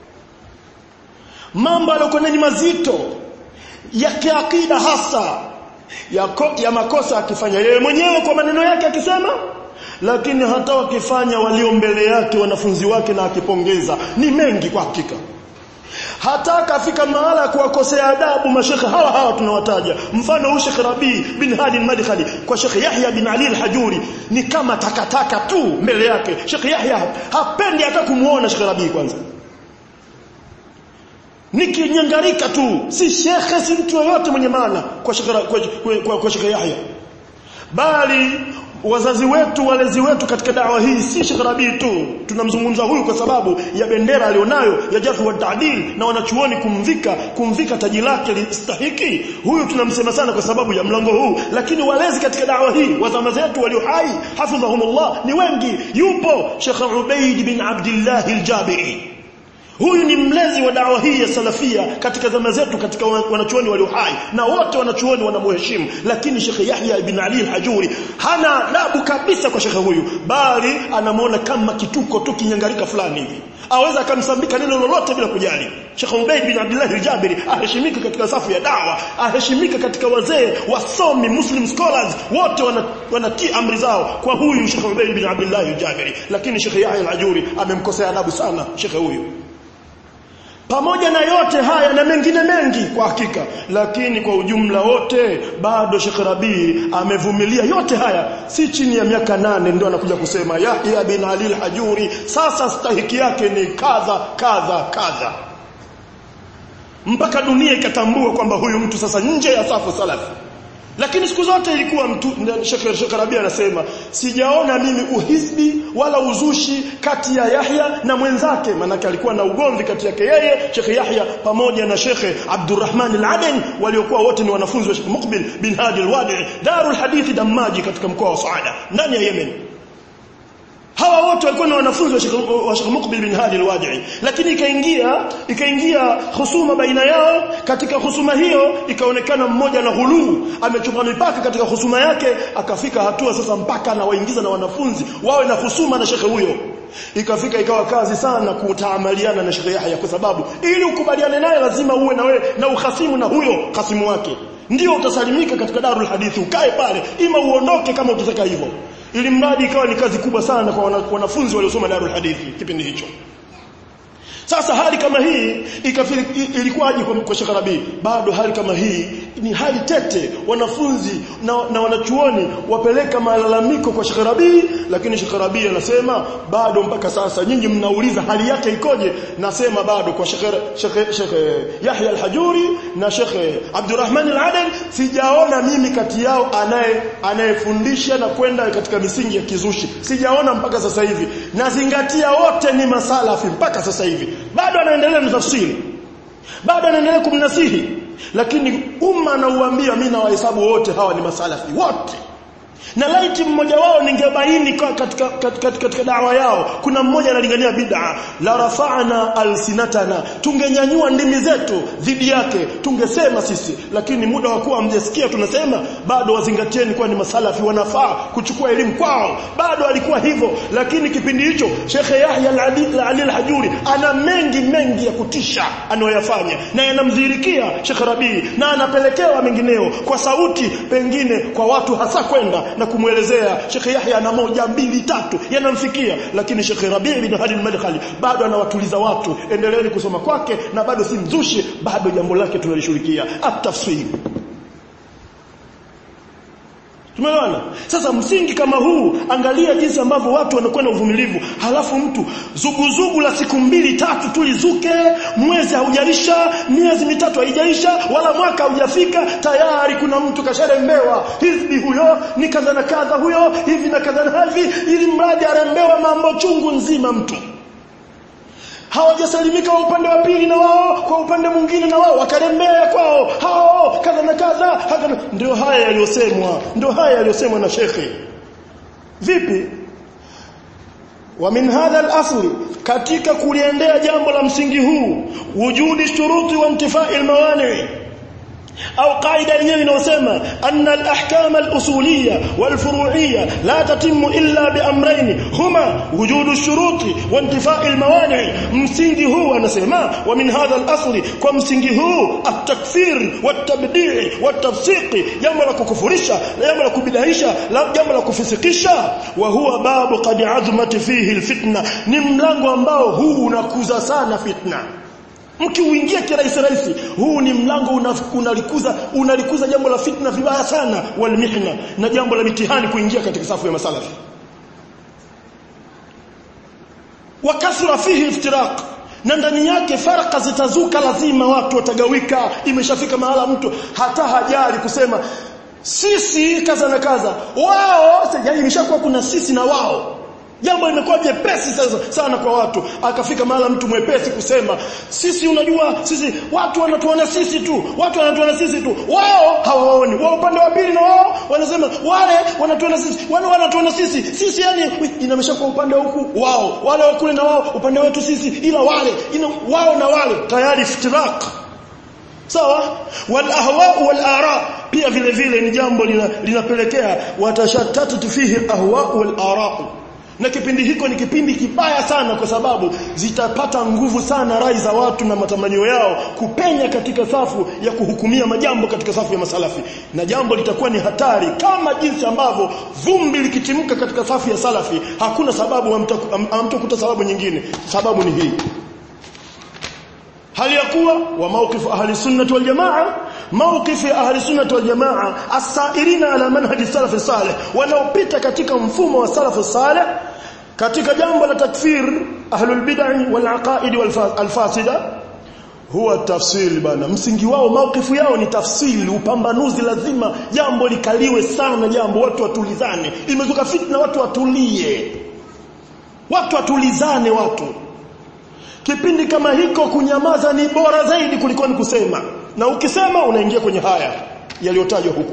mambo aliyokuwa ni mazito ya kiakida hasa ya, ko, ya makosa akifanya yeye mwenyewe kwa maneno yake akisema lakini hata wakifanya walio mbele yake wanafunzi wake na akipongeza ni mengi kwa hakika hata akafika mahala ya kuwakosea adabu mashekhe hawa hawa tunawataja mfano huyu Sheikh Rabi bin Hadi al-Madkhali kwa Sheikh Yahya bin Ali al-Hajuri ni kama takataka tu mbele yake Sheikh Yahya hapendi hata kumuona Sheikh Rabi kwanza nikinyangarika tu si shekhe si mtu yoyote mwenye maana kwa Sheikh kwa, kwa, kwa Sheikh Yahya bali wazazi wetu walezi wetu katika dawa hii si Sheikh Rabi tu tunamzungumza huyu kwa sababu ya bendera alionayo ya jarh wa ta'dil na wanachuoni kumvika kumvika taji lake listahiki huyu tunamsema sana kwa sababu ya mlango huu lakini walezi katika dawa hii wazama zetu walio hai hafidhahumullah ni wengi yupo Sheikh Ubaid bin Abdullah al-Jabiri Huyu ni mlezi wa dawa hii ya salafia katika zama zetu katika wanachuoni walio hai na wote wanachuoni wanamheshimu lakini Sheikh Yahya ibn Ali al-Hajuri hana adabu kabisa kwa Sheikh huyu bali anamuona kama kituko tu kinyangarika fulani hivi aweza akamsambika neno lolote bila kujali Sheikh Ubayd bin Abdullah al-Jabiri aheshimika katika safu ya dawa aheshimika katika wazee wasomi muslim scholars wote wanatii amri zao kwa huyu Sheikh Ubayd bin Abdullah al-Jabiri lakini Sheikh Yahya al-Hajuri amemkosea adabu sana Sheikh huyu pamoja na yote haya na mengine mengi kwa hakika lakini kwa ujumla wote bado Sheikh Rabi amevumilia yote haya si chini ya miaka nane ndio anakuja kusema Yahya bin Ali al-Hajuri sasa stahiki yake ni kadha kadha kadha mpaka dunia ikatambua kwamba huyu mtu sasa nje ya safu salafi lakini siku zote ilikuwa mtu Sheikh Sheikh Rabi anasema sijaona mimi uhisbi wala uzushi kati ya Yahya na mwenzake manake alikuwa na ugomvi kati yake yeye Sheikh Yahya pamoja na Sheikh Abdurrahman al-Aden waliokuwa wote ni wanafunzi wa Sheikh Muqbil bin Hadi al-Wadi Darul Hadith Damaji katika mkoa wa Saada ndani ya Yemen hawa wote walikuwa ni wanafunzi wa Sheikh wa Sheikh Muqbil bin Hadi al-Wadi'i lakini ikaingia ikaingia husuma baina yao katika husuma hiyo ikaonekana mmoja na ghuluu amechupa mipaka katika husuma yake akafika hatua sasa mpaka anawaingiza na wanafunzi wawe na husuma na Sheikh huyo ikafika ikawa kazi sana kutaamaliana na Sheikh Yahya kwa sababu ili ukubaliane naye lazima uwe na wewe na uhasimu na huyo kasimu wake ndio utasalimika katika darul hadithi ukae pale ima uondoke kama utataka hivyo ili mradi ikawa ni kazi kubwa sana kwa wanafunzi waliosoma darul hadithi kipindi hicho sasa hali kama hii ilikuwaje kwa, kwa Sheikh Rabi bado hali kama hii ni hali tete wanafunzi na, na wanachuoni wapeleka malalamiko kwa Sheikh Rabi lakini Sheikh Rabi anasema bado mpaka sasa nyinyi mnauliza hali yake ikoje nasema bado kwa Sheikh Sheikh Sheikh Yahya al-Hajuri na Sheikh Abdurrahman al-Aden sijaona mimi kati yao anaye anayefundisha na kwenda katika misingi ya kizushi sijaona mpaka sasa hivi nazingatia wote ni masalafi mpaka sasa hivi bado anaendelea na tafsiri bado anaendelea kumnasihi lakini umma anauambia mimi na wahesabu wote hawa ni masalafi wote na laiti mmoja wao ningebaini katika, katika, katika dawa yao kuna mmoja analingania bid'a la rafa'na alsinatana tungenyanyua ndimi zetu dhidi yake tungesema sisi lakini muda wa kuwa mjesikia tunasema bado wazingatieni kwa ni masalafi wanafaa kuchukua elimu kwao bado alikuwa hivyo lakini kipindi hicho Sheikh Yahya al-Ali al-Hajuri ana mengi mengi ya kutisha anayoyafanya na yanamdhirikia Sheikh Rabi na anapelekewa mengineo kwa sauti pengine kwa watu hasa kwenda na kumwelezea Sheikh Yahya na moja mbili tatu yanamfikia lakini Sheikh Rabi bin Hadi al-Madkhali bado anawatuliza watu endeleeni kusoma kwake na bado si mzushi bado jambo lake tunalishughulikia at-tafsir Tumeelewana? Sasa msingi kama huu angalia jinsi ambavyo watu wanakuwa na uvumilivu. Halafu mtu zuguzugu la siku mbili tatu tulizuke, mwezi haujaisha, miezi mitatu haijaisha, wala mwaka haujafika, tayari kuna mtu kasharembewa. Hizbi huyo ni kadha na kadha huyo, hivi na kadha na hivi, ili mradi arembewa mambo chungu nzima mtu hawajasalimika wa upande wa pili na wao kwa upande mwingine na wao wakarembea kwao hao kadha na kadha ndio haya yaliyosemwa ndio haya yaliyosemwa na shekhe vipi wa min hadha al-asl katika kuliendea jambo la msingi huu wujudi shuruti wa intifai al-mawani au qaida yenyewe inayosema anna al-ahkam al-usuliyya wal-furu'iyya la tatimmu illa bi amrayn huma wujudu shuruti wa intifai al-mawani msingi huu anasema wa min hadha al-asl kwa msingi huu at-takfir wat-tabdi' wat-tafsiq jambo la kukufurisha jambo la kubidaisha jambo la kufisikisha wa huwa babu qad azmat fihi al-fitna ni mlango ambao huu unakuza sana fitna mkiuingia kirahisi rahisi huu ni mlango unalikuza unalikuza jambo la fitna vibaya sana walmihna na jambo la mitihani kuingia katika safu ya masalafi wakasura fihi iftiraq na ndani yake faraka zitazuka lazima watu watagawika imeshafika mahala mtu hata hajali kusema sisi kaza na kaza wao yani imeshakuwa kuna sisi na wao jambo limekuwa jepesi sasa sana kwa watu akafika mahala mtu mwepesi kusema sisi unajua sisi watu wanatuona sisi tu watu wanatuona sisi tu wao hawaoni wao upande wa pili na wao wanasema wale wanatuona sisi wale wanatuona sisi sisi yani inamesha kwa upande wa huku wao wale wa kule na wao upande wetu sisi ila wale ina, wao na wale tayari iftirak sawa wal ahwa wal ara pia vile vile ni jambo linapelekea lina watashattatu fihi ahwa wal ara na kipindi hiko ni kipindi kibaya sana kwa sababu zitapata nguvu sana rai za watu na matamanio yao kupenya katika safu ya kuhukumia majambo katika safu ya masalafi na jambo litakuwa ni hatari kama jinsi ambavyo vumbi likitimka katika safu ya salafi hakuna sababu hamtakuta sababu nyingine sababu ni hii hali ya kuwa wa mawqif ahli sunnah wal jamaa mawqif ahli sunnah wal jamaa as-sairina ala manhaj salaf salih wanaopita katika mfumo wa salaf salih katika jambo la takfir ahlul bid'ah wal aqaid wal fasida huwa tafsiri bana msingi wao maukifu yao ni tafsiri upambanuzi lazima jambo likaliwe sana jambo watu watulizane imezuka fitna watu watulie watu watulizane watu kipindi kama hiko kunyamaza ni bora zaidi kuliko ni kusema na ukisema unaingia kwenye haya yaliyotajwa huku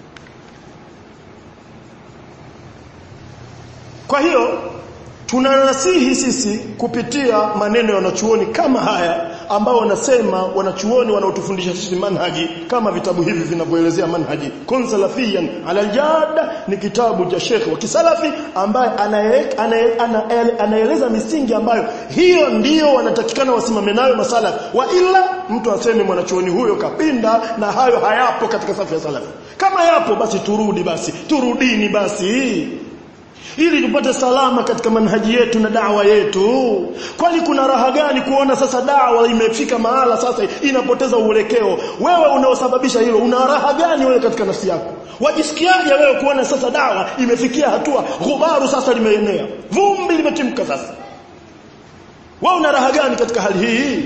kwa hiyo tunanasihi sisi kupitia maneno ya wanachuoni kama haya ambao wanasema wanachuoni wanaotufundisha sisi manhaji kama vitabu hivi vinavyoelezea manhaji kun salafiyan ala aljad ni kitabu cha Sheikh wa kisalafi ambaye anaeleza misingi ambayo hiyo ndiyo wanatakikana wasimame nayo masala wa ila mtu aseme mwanachuoni huyo kapinda na hayo hayapo katika safu ya salafi kama yapo basi turudi basi turudini basi ili tupate salama katika manhaji yetu na dawa yetu kwani kuna raha gani kuona sasa dawa imefika mahala sasa inapoteza uelekeo wewe unaosababisha hilo una raha gani wewe katika nafsi yako wajisikiaje wewe kuona sasa dawa imefikia hatua ghubaru sasa limeenea vumbi limetimka sasa wewe una raha gani katika hali hii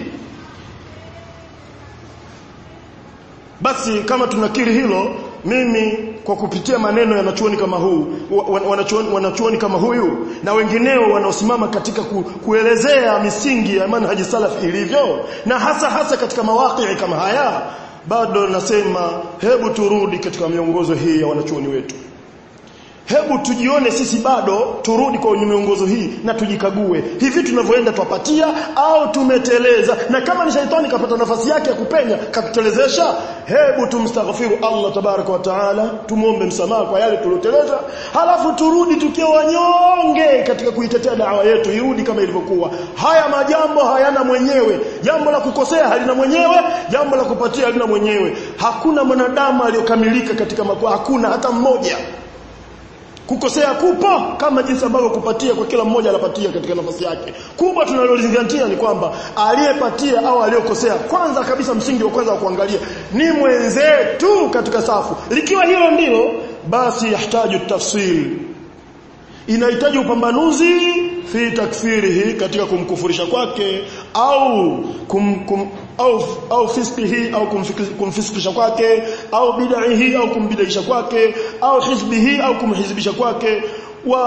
basi kama tunakiri hilo mimi kwa kupitia maneno ya wanachuoni kama huu wanachuoni, wanachuoni kama huyu na wengineo wanaosimama katika ku, kuelezea misingi ya manhaji salaf ilivyo na hasa hasa katika mawaqi kama haya bado nasema hebu turudi katika miongozo hii ya wanachuoni wetu hebu tujione sisi bado turudi kwa miongozo hii na tujikague hivi tunavyoenda twapatia au tumeteleza na kama ni shaitani kapata nafasi yake ya kupenya katutelezesha hebu tumstaghfiru Allah tabaraka wa taala tumuombe msamaha kwa yale tulioteleza halafu turudi tukiwa wanyonge katika kuitetea dawa yetu irudi kama ilivyokuwa haya majambo hayana mwenyewe jambo la kukosea halina mwenyewe jambo la kupatia halina mwenyewe hakuna mwanadamu aliyokamilika katika makwa hakuna hata mmoja kukosea kupo kama jinsi ambavyo kupatia kwa kila mmoja anapatia katika nafasi yake kubwa tunalozingatia ni kwamba aliyepatia au aliyokosea kwanza kabisa msingi wa kwanza wa kuangalia ni mwenzetu katika safu likiwa hilo ndilo basi yahitaji tafsiri inahitaji upambanuzi fi takfirihi katika kumkufurisha kwake au kum, kum, au au fiskihi au kumfiskisha kwake au bid'ihi au kumbidaisha kwake au hizbihi au kumhizibisha kwake wa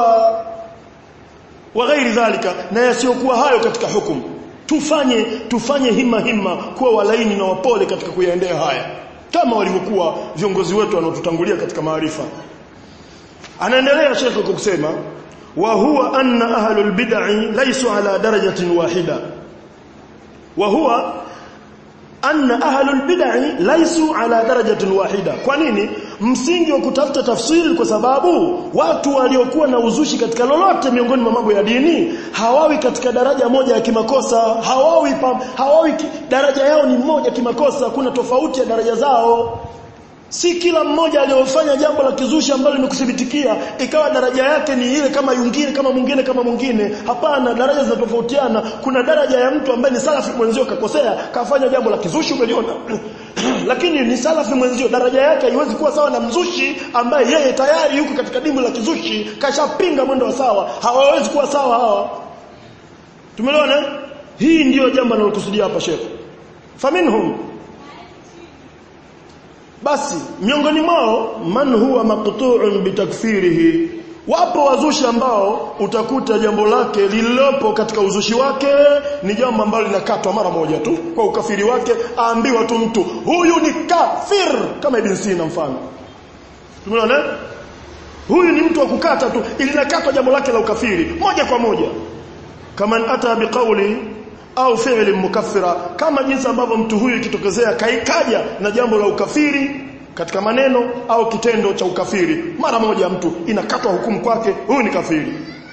wa ghairi dhalika na yasiyokuwa hayo katika hukumu tufanye tufanye hima hima kuwa walaini na wapole katika kuyaendea haya kama walivyokuwa viongozi wetu wanaotutangulia katika maarifa anaendelea shekhe kwa kusema wa huwa anna ahlul bid'i laysu ala darajatin wahida wa huwa anna ahlul bid'i laysu ala darajatin wahida kwa nini msingi wa kutafuta tafsiri kwa sababu watu waliokuwa na uzushi katika lolote miongoni mwa mambo ya dini hawawi katika daraja moja ya kimakosa hawawi pam, hawawi ki, daraja yao ni moja kimakosa kuna tofauti ya daraja zao si kila mmoja aliyofanya jambo la kizushi ambalo limekuthibitikia ikawa daraja yake ni ile kama yungine kama mwingine kama mwingine hapana daraja zinatofautiana kuna daraja ya mtu ambaye ni salafi mwenzio kakosea kafanya jambo la kizushi umeliona lakini ni salafi mwenzio daraja yake haiwezi kuwa sawa na mzushi ambaye yeye tayari yuko katika dimu la kizushi kashapinga mwendo wa sawa hawawezi kuwa sawa hawa tumeelewana hii ndiyo jambo analokusudia hapa Sheikh faminhum basi miongoni mwao man huwa maqtu'un bitakfirihi wapo wazushi ambao utakuta jambo lake lililopo katika uzushi wake ni jambo ambalo linakatwa mara moja tu kwa ukafiri wake aambiwa tu mtu huyu ni kafir kama ibn Sina mfano tumeona huyu ni mtu wa kukata tu ilinakatwa jambo lake la ukafiri moja kwa moja kama ata biqauli au fi'li mukaffira kama jinsi ambavyo mtu huyu ikitokezea kaikaja na jambo la ukafiri katika maneno au kitendo cha ukafiri mara moja mtu inakatwa hukumu kwake huyu ni kafiri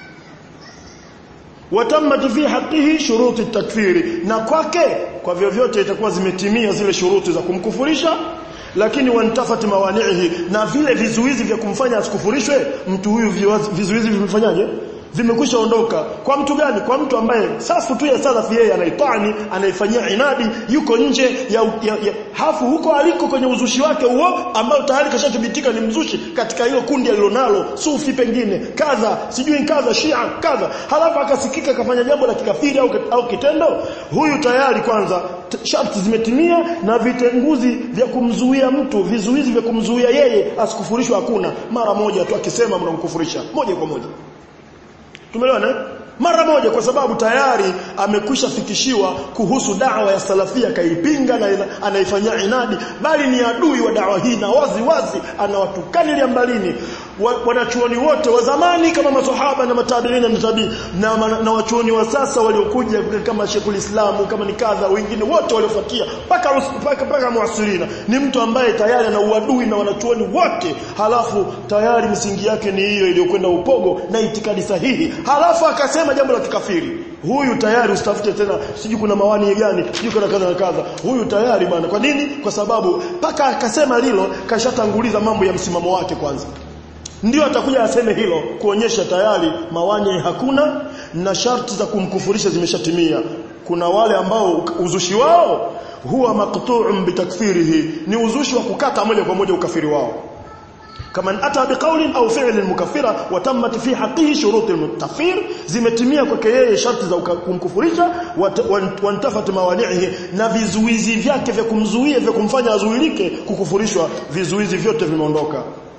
watammat fi haqqihi shuruti takfiri na kwake kwa vyovyote itakuwa zimetimia zile shuruti za kumkufurisha lakini wantafat mawanihi na vile vizuizi vya kumfanya asikufurishwe mtu huyu vizuizi vimfanyaje vimekwisha ondoka kwa mtu gani kwa mtu ambaye safu tu ya salafi yeye anaitani anaifanyia inadi yuko nje ya, ya, ya hafu huko aliko kwenye uzushi wake huo ambao tayari kashathibitika ni mzushi katika hilo kundi alilonalo sufi pengine kadha sijui kadha shia kadha halafu akasikika akafanya jambo la kikafiri au, au kitendo huyu tayari kwanza sharti zimetimia na vitenguzi vya kumzuia mtu vizuizi vya kumzuia yeye asikufurishwe hakuna mara moja tu akisema mnamkufurisha moja kwa moja tumeelewana mara moja kwa sababu tayari amekwisha fikishiwa kuhusu dawa ya salafia kaipinga na anaifanyia inadi bali ni adui wa dawa hii na wazi wazi anawatukalia mbalini wanachuoni wote wa zamani kama maswahaba na matabiina na tabii na, na, na wachuoni wa sasa waliokuja kama Sheikhul Islamu kama ni kadha wengine wote waliofuatia paka paka paka muasirina ni mtu ambaye tayari ana uadui na wanachuoni wote halafu tayari misingi yake ni hiyo iliyokwenda upogo na itikadi sahihi halafu akasema jambo la kikafiri huyu tayari usitafute tena sijui kuna mawani gani sijui kuna kadha na kadha huyu tayari bwana kwa nini kwa sababu paka akasema lilo kashatanguliza mambo ya msimamo wake kwanza ndio atakuja aseme hilo kuonyesha tayari mawanye hakuna na sharti za kumkufurisha zimeshatimia kuna wale ambao uzushi wao huwa maqtu'un bitakfirihi ni uzushi wa kukata moja kwa moja ukafiri wao kama ata biqaulin au fi'lin mukaffira wa tammat fi haqqihi shurut al-mutakfir zimetimia kwake yeye sharti za kumkufurisha wantafat mawani'ihi na vizuizi vyake vya kumzuia vya kumfanya azuilike kukufurishwa vizuizi vyote vimeondoka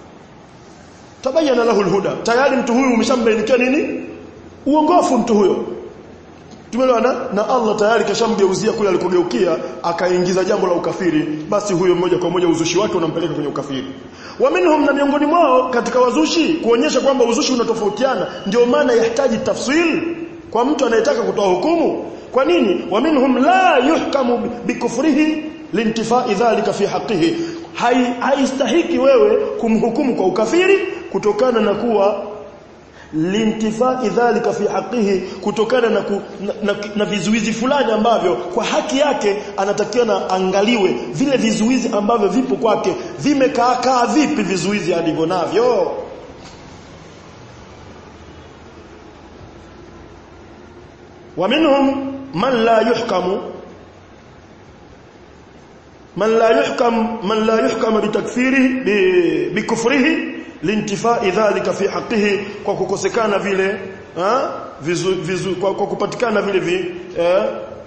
tabayana lahu alhuda tayari mtu huyu umeshambainikia nini uongofu mtu huyo tumeelewana na Allah tayari kashamgeuzia kule alikogeukia akaingiza jambo la ukafiri basi huyo moja kwa moja uzushi wake unampeleka kwenye ukafiri wa minhum na miongoni mwao katika wazushi kuonyesha kwamba uzushi unatofautiana ndio maana yahitaji tafsil kwa mtu anayetaka kutoa hukumu kwa nini wa minhum la yuhkamu bikufrihi lintifai dhalika fi haqqihi haistahiki wewe kumhukumu kwa ukafiri kutokana na kuwa lintifai dhalika fi haqqihi kutokana na, ku, na, na, na vizuizi fulani ambavyo kwa haki yake anatakiwa na angaliwe vile vizuizi ambavyo vipo kwake vimekaa kaa vipi vizuizi alivyo navyo ومنهم من لا يحكم من لا يحكم من لا يحكم بتكفيره بكفره لانتفاء ذلك في حقه kwa kukosekana vile vizu, vizu, kwa, kwa kupatikana vile vi, eh,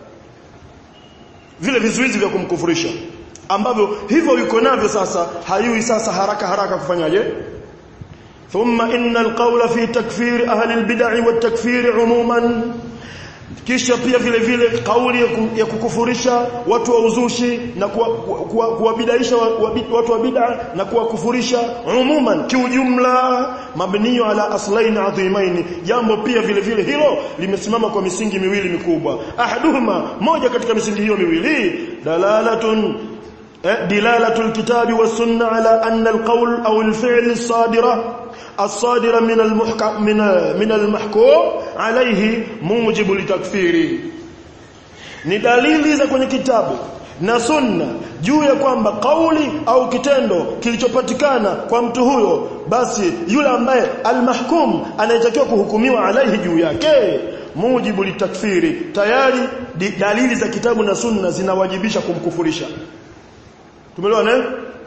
vile vizuizi vya kumkufurisha ambavyo hivyo yuko navyo sasa hayui sasa haraka haraka kufanyaje thumma innal qawla fi takfir ahli albid'ah wat takfir umuman kisha pia vile vile kauli ya kukufurisha watu wa uzushi na kuwabidaisha watu wa bid'a na kuwakufurisha umuman kiujumla mabniyo ala aslain adhimain jambo pia vile vile hilo limesimama kwa misingi miwili mikubwa ahaduhuma moja katika misingi hiyo miwili dalalatun دلالة الكتاب والسنة على أن القول أو الفعل الصادرة الصادرة من المحكم من من المحكوم عليه موجب لتكفيره ni dalili za kwenye kitabu na sunna juu ya kwamba kauli au kitendo kilichopatikana kwa mtu huyo basi yule ambaye almahkum anayetakiwa kuhukumiwa alaihi juu yake mujibu litakfiri tayari dalili za kitabu na sunna zinawajibisha kumkufurisha tumeelewana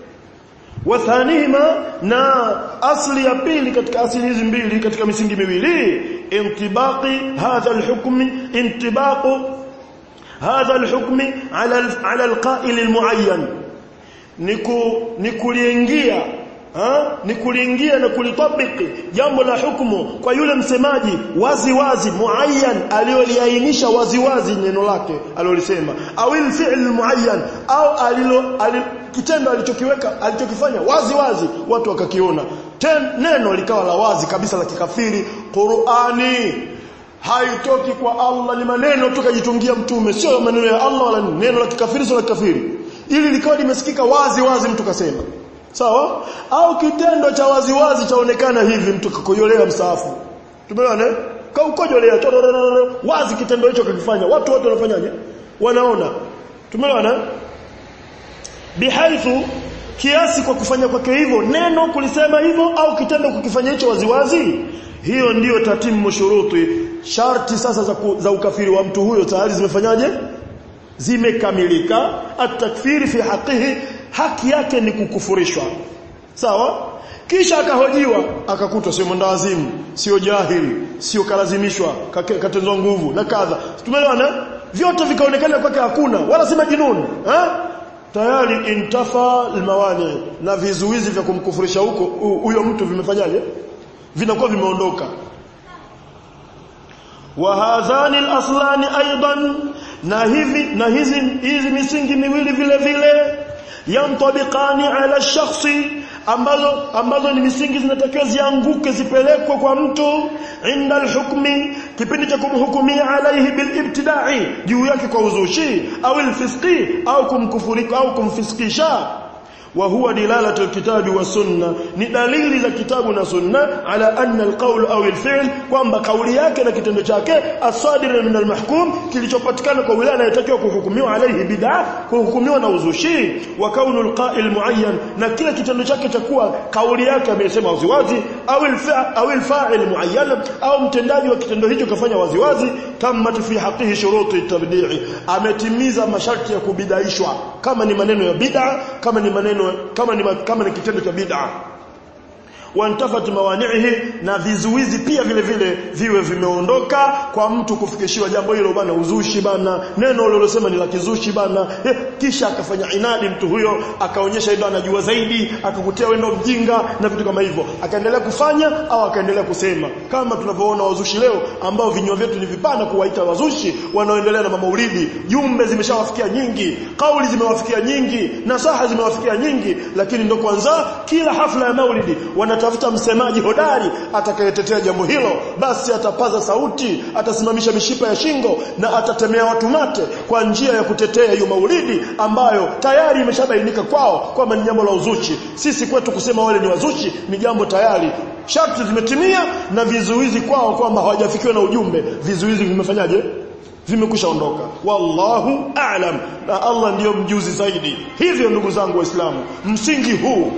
wathanihima na asli ya pili katika asili hizi mbili katika misingi miwili intibaqi hadha alhukm intibaqu hadha alhukm ala ala alqa'il almuayyan niku nikuliingia ha ni kuliingia na kulitabiki jambo la hukumu kwa yule msemaji wazi wazi muayyan aliyoliainisha wazi wazi neno lake alilolisema au fi'l muayyan au alilo alil, kitendo alichokiweka alichokifanya wazi wazi watu wakakiona Ten, neno likawa la wazi kabisa la kikafiri Qur'ani haitoki kwa Allah ni maneno tukajitungia mtume sio maneno ya Allah wala neno la kikafiri sio la kikafiri ili likawa limesikika wazi wazi mtu kasema sawa au kitendo cha waziwazi chaonekana hivi mtu kakojolea msaafu tumeona kaukojolea wazi kitendo hicho kakifanya watu wote wanafanyaje wanaona tumeona bihaithu kiasi kwa kufanya kwake hivyo neno kulisema hivyo au kitendo kukifanya hicho waziwazi hiyo ndiyo tatimu shuruti sharti sasa za, ku, za ukafiri wa mtu huyo tayari zimefanyaje zimekamilika at-takfiri fi haqqihi haki yake ni kukufurishwa sawa kisha akahojiwa akakutwa sio mwendawazimu sio jahili sio kalazimishwa katenzwa nguvu na kadha tumeelewana vyote vikaonekana kwake hakuna wala si majinuni eh tayari intafa almawani na vizuizi vya kumkufurisha huko huyo mtu vimefanyaje vinakuwa vimeondoka wa hadhani alaslani aidan na hivi na hizi hizi misingi miwili vile vile yantabiqani ala shakhsi ambazo ambazo ni misingi zinatakiwa zianguke zipelekwe kwa mtu inda alhukmi kipindi cha kumhukumia alaihi bilibtidai juu yake kwa uzushi au alfisqi au kumkufurika au kumfiskisha wa huwa dilalatu alkitabi wa sunna ni dalili za kitabu na sunna ala anna alqawl au alfi'l kwamba kauli yake na kitendo chake asadir min almahkum kilichopatikana kwa yule anayetakiwa kuhukumiwa alayhi bid'a kuhukumiwa na uzushi wa kaunu alqa'il muayyan na kila kitendo chake cha kuwa kauli yake amesema waziwazi au alfa'il au alfa'il muayyan au mtendaji wa kitendo hicho kafanya waziwazi tammat fi haqqihi shuruti tabdi'i ametimiza masharti ya kubidaishwa kama ni maneno ya bid'a kama ni maneno kama ni kama ni kitendo cha bid'a wantafat mawani'ihi na vizuizi pia vile vile viwe vimeondoka kwa mtu kufikishiwa jambo hilo bana uzushi bana neno lililosema ni la kizushi bana eh, kisha akafanya inadi mtu huyo akaonyesha ndio anajua zaidi akakutia wendo mjinga na vitu kama hivyo akaendelea kufanya au akaendelea kusema kama tunavyoona wazushi leo ambao vinywa vyetu ni vipana kuwaita wazushi wanaoendelea na maulidi jumbe zimeshawafikia nyingi kauli zimewafikia nyingi nasaha zimewafikia nyingi lakini ndo kwanza kila hafla ya maulidi wana atafuta msemaji hodari atakayetetea jambo hilo basi atapaza sauti atasimamisha mishipa ya shingo na atatemea watu mate kwa njia ya kutetea hiyo maulidi ambayo tayari imeshabainika kwao kwamba ni jambo la uzushi sisi kwetu kusema wale ni wazushi ni jambo tayari sharti zimetimia na vizuizi kwao kwamba hawajafikiwa na ujumbe vizuizi vimefanyaje vimekusha ondoka wallahu a'lam na Allah ndiyo mjuzi zaidi hivyo ndugu zangu waislamu msingi huu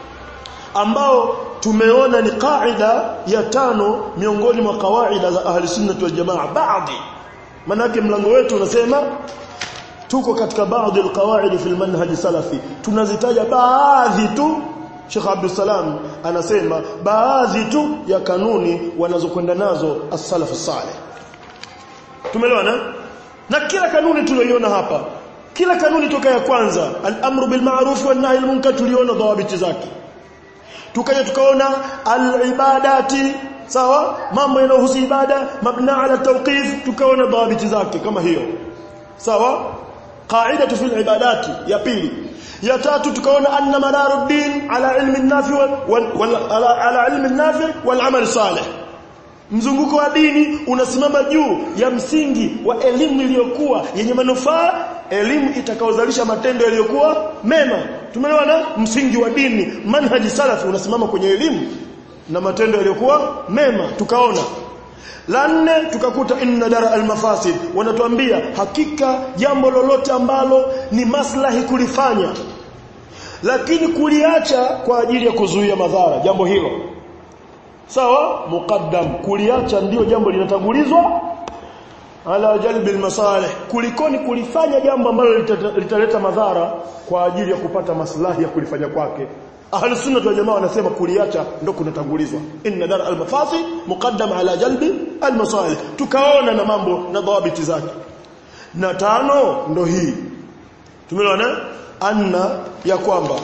ambao tumeona ni kaida ya tano miongoni mwa kawaida za ahli sunnah wal jamaa baadhi manake mlango wetu unasema tuko katika baadhi alqawaid fi almanhaj salafi tunazitaja baadhi tu Sheikh Abdul Salam anasema baadhi tu ya kanuni wanazokwenda nazo as-salaf salih tumeelewana na kila kanuni tuliyoiona hapa kila kanuni toka ya kwanza al-amru bil ma'ruf wan nahy al-munkar tuliona dhawabiti zake tukaja tukaona al-ibadati sawa mambo yanayohusu ibada mabna ala tawqif tukaona dhabiti zake kama hiyo sawa qaidatu fil ibadati ya pili ya tatu tukaona anna madaruddin ala ilmi an-nafi wal ala, ala ilmi an-nafi wal amal salih mzunguko wa dini unasimama juu ya msingi wa elimu iliyokuwa yenye manufaa elimu itakaozalisha matendo yaliyokuwa mema tumeelewana msingi wa dini manhaji salafi unasimama kwenye elimu na matendo yaliyokuwa mema tukaona la nne tukakuta inna dara almafasid wanatuambia hakika jambo lolote ambalo ni maslahi kulifanya lakini kuliacha kwa ajili ya kuzuia madhara jambo hilo sawa muqaddam kuliacha ndio jambo linatangulizwa ala jalbi almasalih kulikoni kulifanya jambo ambalo litaleta madhara kwa ajili ya kupata maslahi ya kulifanya kwake ahli sunna wal jamaa wanasema kuliacha ndo kunatangulizwa inna dar almafasi muqaddam ala jalbi almasalih tukaona na mambo na dhabiti zake na tano ndo hii tumeona anna ya kwamba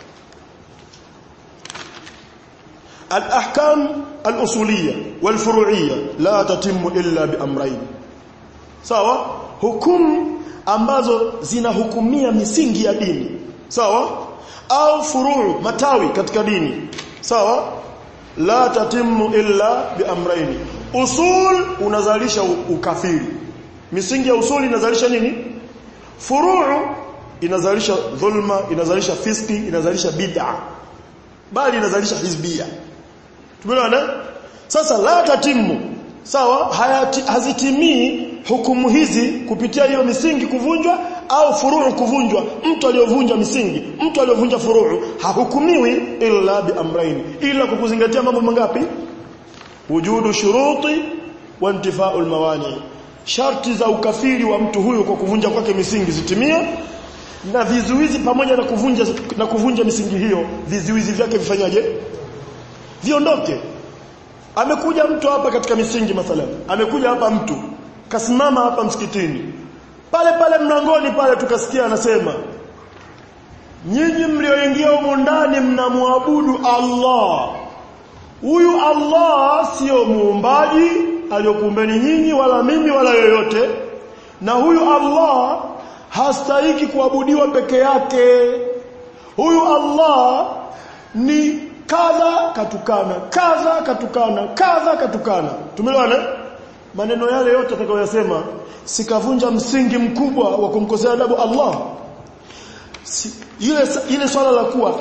الأحكام الأصولية والفروعية لا تتم إلا بأمرين sawa hukumu ambazo zinahukumia misingi ya dini sawa au furuu matawi katika dini sawa la tatimu illa biamraini usul unazalisha ukafiri misingi ya usuli inazalisha nini furuu inazalisha dhulma inazalisha fiski inazalisha bid'a bali inazalisha hizbia tumeona sasa la tatimu sawa hayati, hazitimii hukumu hizi kupitia hiyo misingi kuvunjwa au furuu kuvunjwa mtu aliyovunja misingi mtu aliyovunja furuu hahukumiwi illa bi amraini ila kwa kuzingatia mambo mangapi wujudu shuruti wa intifau almawani sharti za ukafiri wa mtu huyu kwa kuvunja kwake misingi zitimie na vizuizi pamoja na kuvunja na kuvunja misingi hiyo vizuizi vyake vifanyaje viondoke amekuja mtu hapa katika misingi mathalan amekuja hapa mtu kasimama hapa msikitini pale pale mlangoni pale tukasikia anasema nyinyi mlioingia humu ndani mnamwabudu Allah huyu Allah sio muumbaji aliyokuumbeni nyinyi wala mimi wala yoyote na huyu Allah hastahiki kuabudiwa peke yake huyu Allah ni kadha katukana kadha katukana kadha katukana tumeelewana maneno yale yote atakayoyasema sikavunja msingi mkubwa wa kumkosea adabu Allah si, ile ile swala la kuwa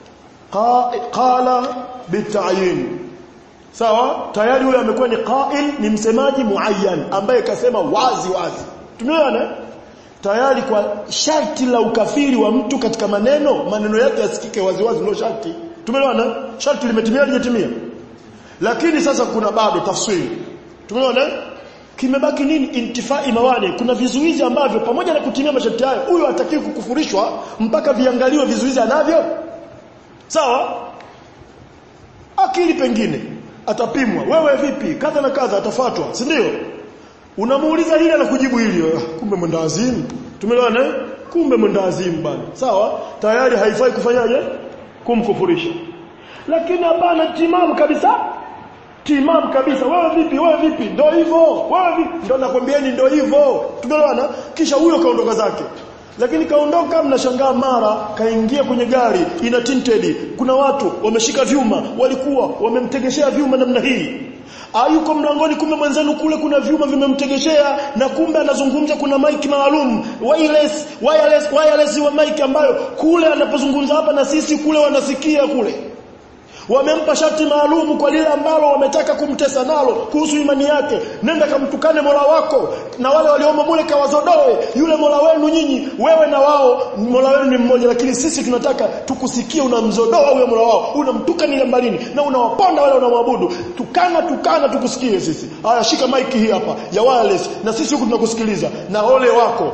qala bitayin sawa tayari yule amekuwa ni qail ni msemaji muayyan ambaye kasema wazi wazi tumeona tayari kwa sharti la ukafiri wa mtu katika maneno maneno yake yasikike wazi wazi ndio sharti tumeona sharti limetimia limetimia lakini sasa kuna bado tafsiri tumeona kimebaki nini intifai mawani kuna vizuizi ambavyo pamoja na kutimia masharti hayo huyo hatakiwi kukufurishwa mpaka viangaliwe vizuizi anavyo sawa akili pengine atapimwa wewe vipi kadha na kadha atafuatwa si ndio unamuuliza hili na kujibu hili kumbe mwendawazimu tumeelewana kumbe mwendawazimu bana sawa tayari haifai kufanyaje kumkufurisha lakini hapana timamu kabisa timamu kabisa wewe vipi wewe vipi ndio hivyo wewe vipi ndio nakwambieni ndio hivyo tumeelewana kisha huyo kaondoka zake lakini kaondoka mnashangaa mara kaingia kwenye gari ina tinted kuna watu wameshika vyuma walikuwa wamemtegeshea vyuma namna hii ayuko mlangoni kumbe mwenzenu kule kuna vyuma vimemtegeshea na kumbe anazungumza kuna mic maalum wireless wireless wireless wa mic ambayo kule anapozungumza hapa na sisi kule wanasikia kule wamempa sharti maalum kwa lile ambalo wametaka kumtesa nalo kuhusu imani yake nenda kamtukane Mola wako na wale waliomo mule kawazodoe yule Mola wenu nyinyi wewe na wao Mola wenu ni mmoja lakini sisi tunataka tukusikie unamzodoa huyo Mola wao unamtukana ile mbalini na unawaponda wale wanamwabudu tukana tukana tukusikie sisi haya shika mic hii hapa ya wireless na sisi huku tunakusikiliza na ole wako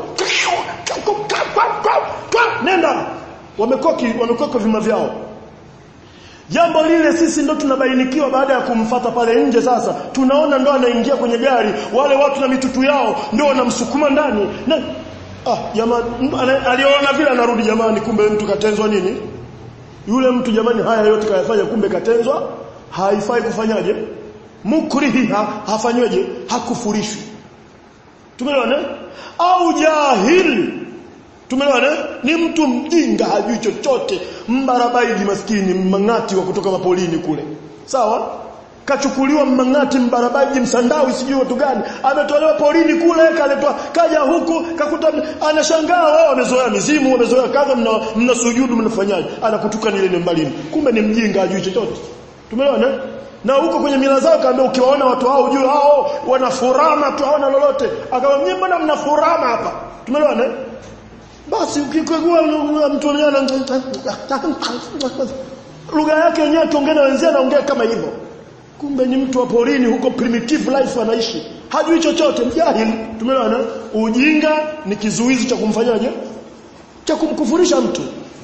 nenda wamekoki wamekoka vima vyao Jambo lile sisi ndo tunabainikiwa baada ya kumfata pale nje sasa. Tunaona ndo anaingia kwenye gari, wale watu na mitutu yao ndo wanamsukuma ndani. Na ah jamani aliona vile anarudi jamani kumbe mtu katenzwa nini? Yule mtu jamani haya yote kayafanya kumbe katenzwa, haifai kufanyaje? Mukrihi ha, hafanyweje? Hakufurishwi. Tumeelewana? Au jahili Tumeelewana? Ni mtu mjinga hajui chochote, mbarabaiji maskini, mmang'ati wa kutoka mapolini kule. Sawa? Kachukuliwa mmang'ati mbarabaiji msandawi sijui watu gani, ametolewa polini kule kaletwa kaja huku kakuta anashangaa wao wamezoea mizimu, wamezoea kadha mna, mna sujudu mnafanyaje? Anakutuka nile ni mbalini. Kumbe ni mjinga hajui chochote. Tumeelewana? Na huko kwenye mila zao kaambia ukiwaona watu hao ujue hao wanafurama tu hawana lolote. Akamwambia mbona mnafurama hapa? Tumeelewana? basi ukikagua mtu lugha yake yenyewe akiongea na wenzake anaongea kama hivyo kumbe ni mtu wa porini huko primitive life anaishi hajui chochote mjahili tumeona ujinga ni kizuizi cha kumfanyaje cha kumkufurisha mtu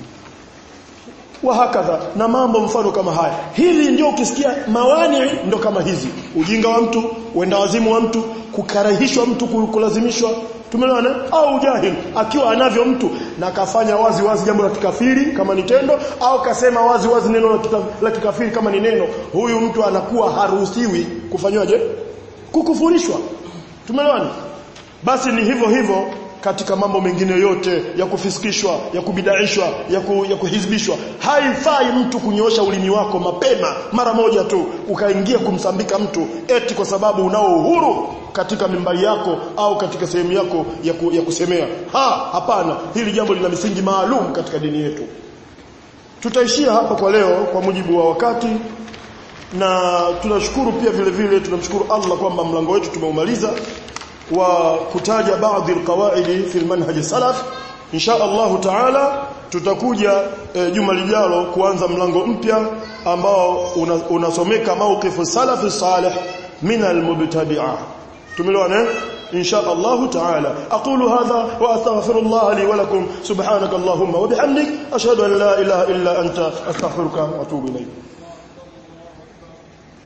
wa hakadha na mambo mfano kama haya hivi ndio ukisikia mawani ndo kama hizi ujinga wa mtu uenda wazimu wa mtu kukarahishwa mtu kulazimishwa tumeelewana au jahil akiwa anavyo mtu na kafanya wazi wazi jambo la kikafiri kama ni tendo au kasema wazi wazi neno la, kita, la kikafiri kama ni neno huyu mtu anakuwa haruhusiwi kufanywaje kukufurishwa tumeelewana basi ni hivyo hivyo katika mambo mengine yote ya kufisikishwa ya kubidaishwa ya, ku, ya kuhizbishwa haifai mtu kunyoosha ulimi wako mapema mara moja tu ukaingia kumsambika mtu eti kwa sababu unao uhuru katika mimbari yako au katika sehemu yako ya, ku, ya kusemea ha hapana hili jambo lina misingi maalum katika dini yetu tutaishia hapa kwa leo kwa mujibu wa wakati na tunashukuru pia vile vile tunamshukuru Allah kwamba mlango wetu tumeumaliza wa kutaja baadhi alqawaidi fi almanhaj salaf insha Allah taala tutakuja e, juma lijalo kuanza mlango mpya ambao unasomeka una mawqifu salafi salih min almubtadi'ah tumeelewana إن شاء الله تعالى أقول هذا وأستغفر الله لي ولكم سبحانك اللهم وبحمدك أشهد أن لا إله إلا أنت أستغفرك وأتوب إليك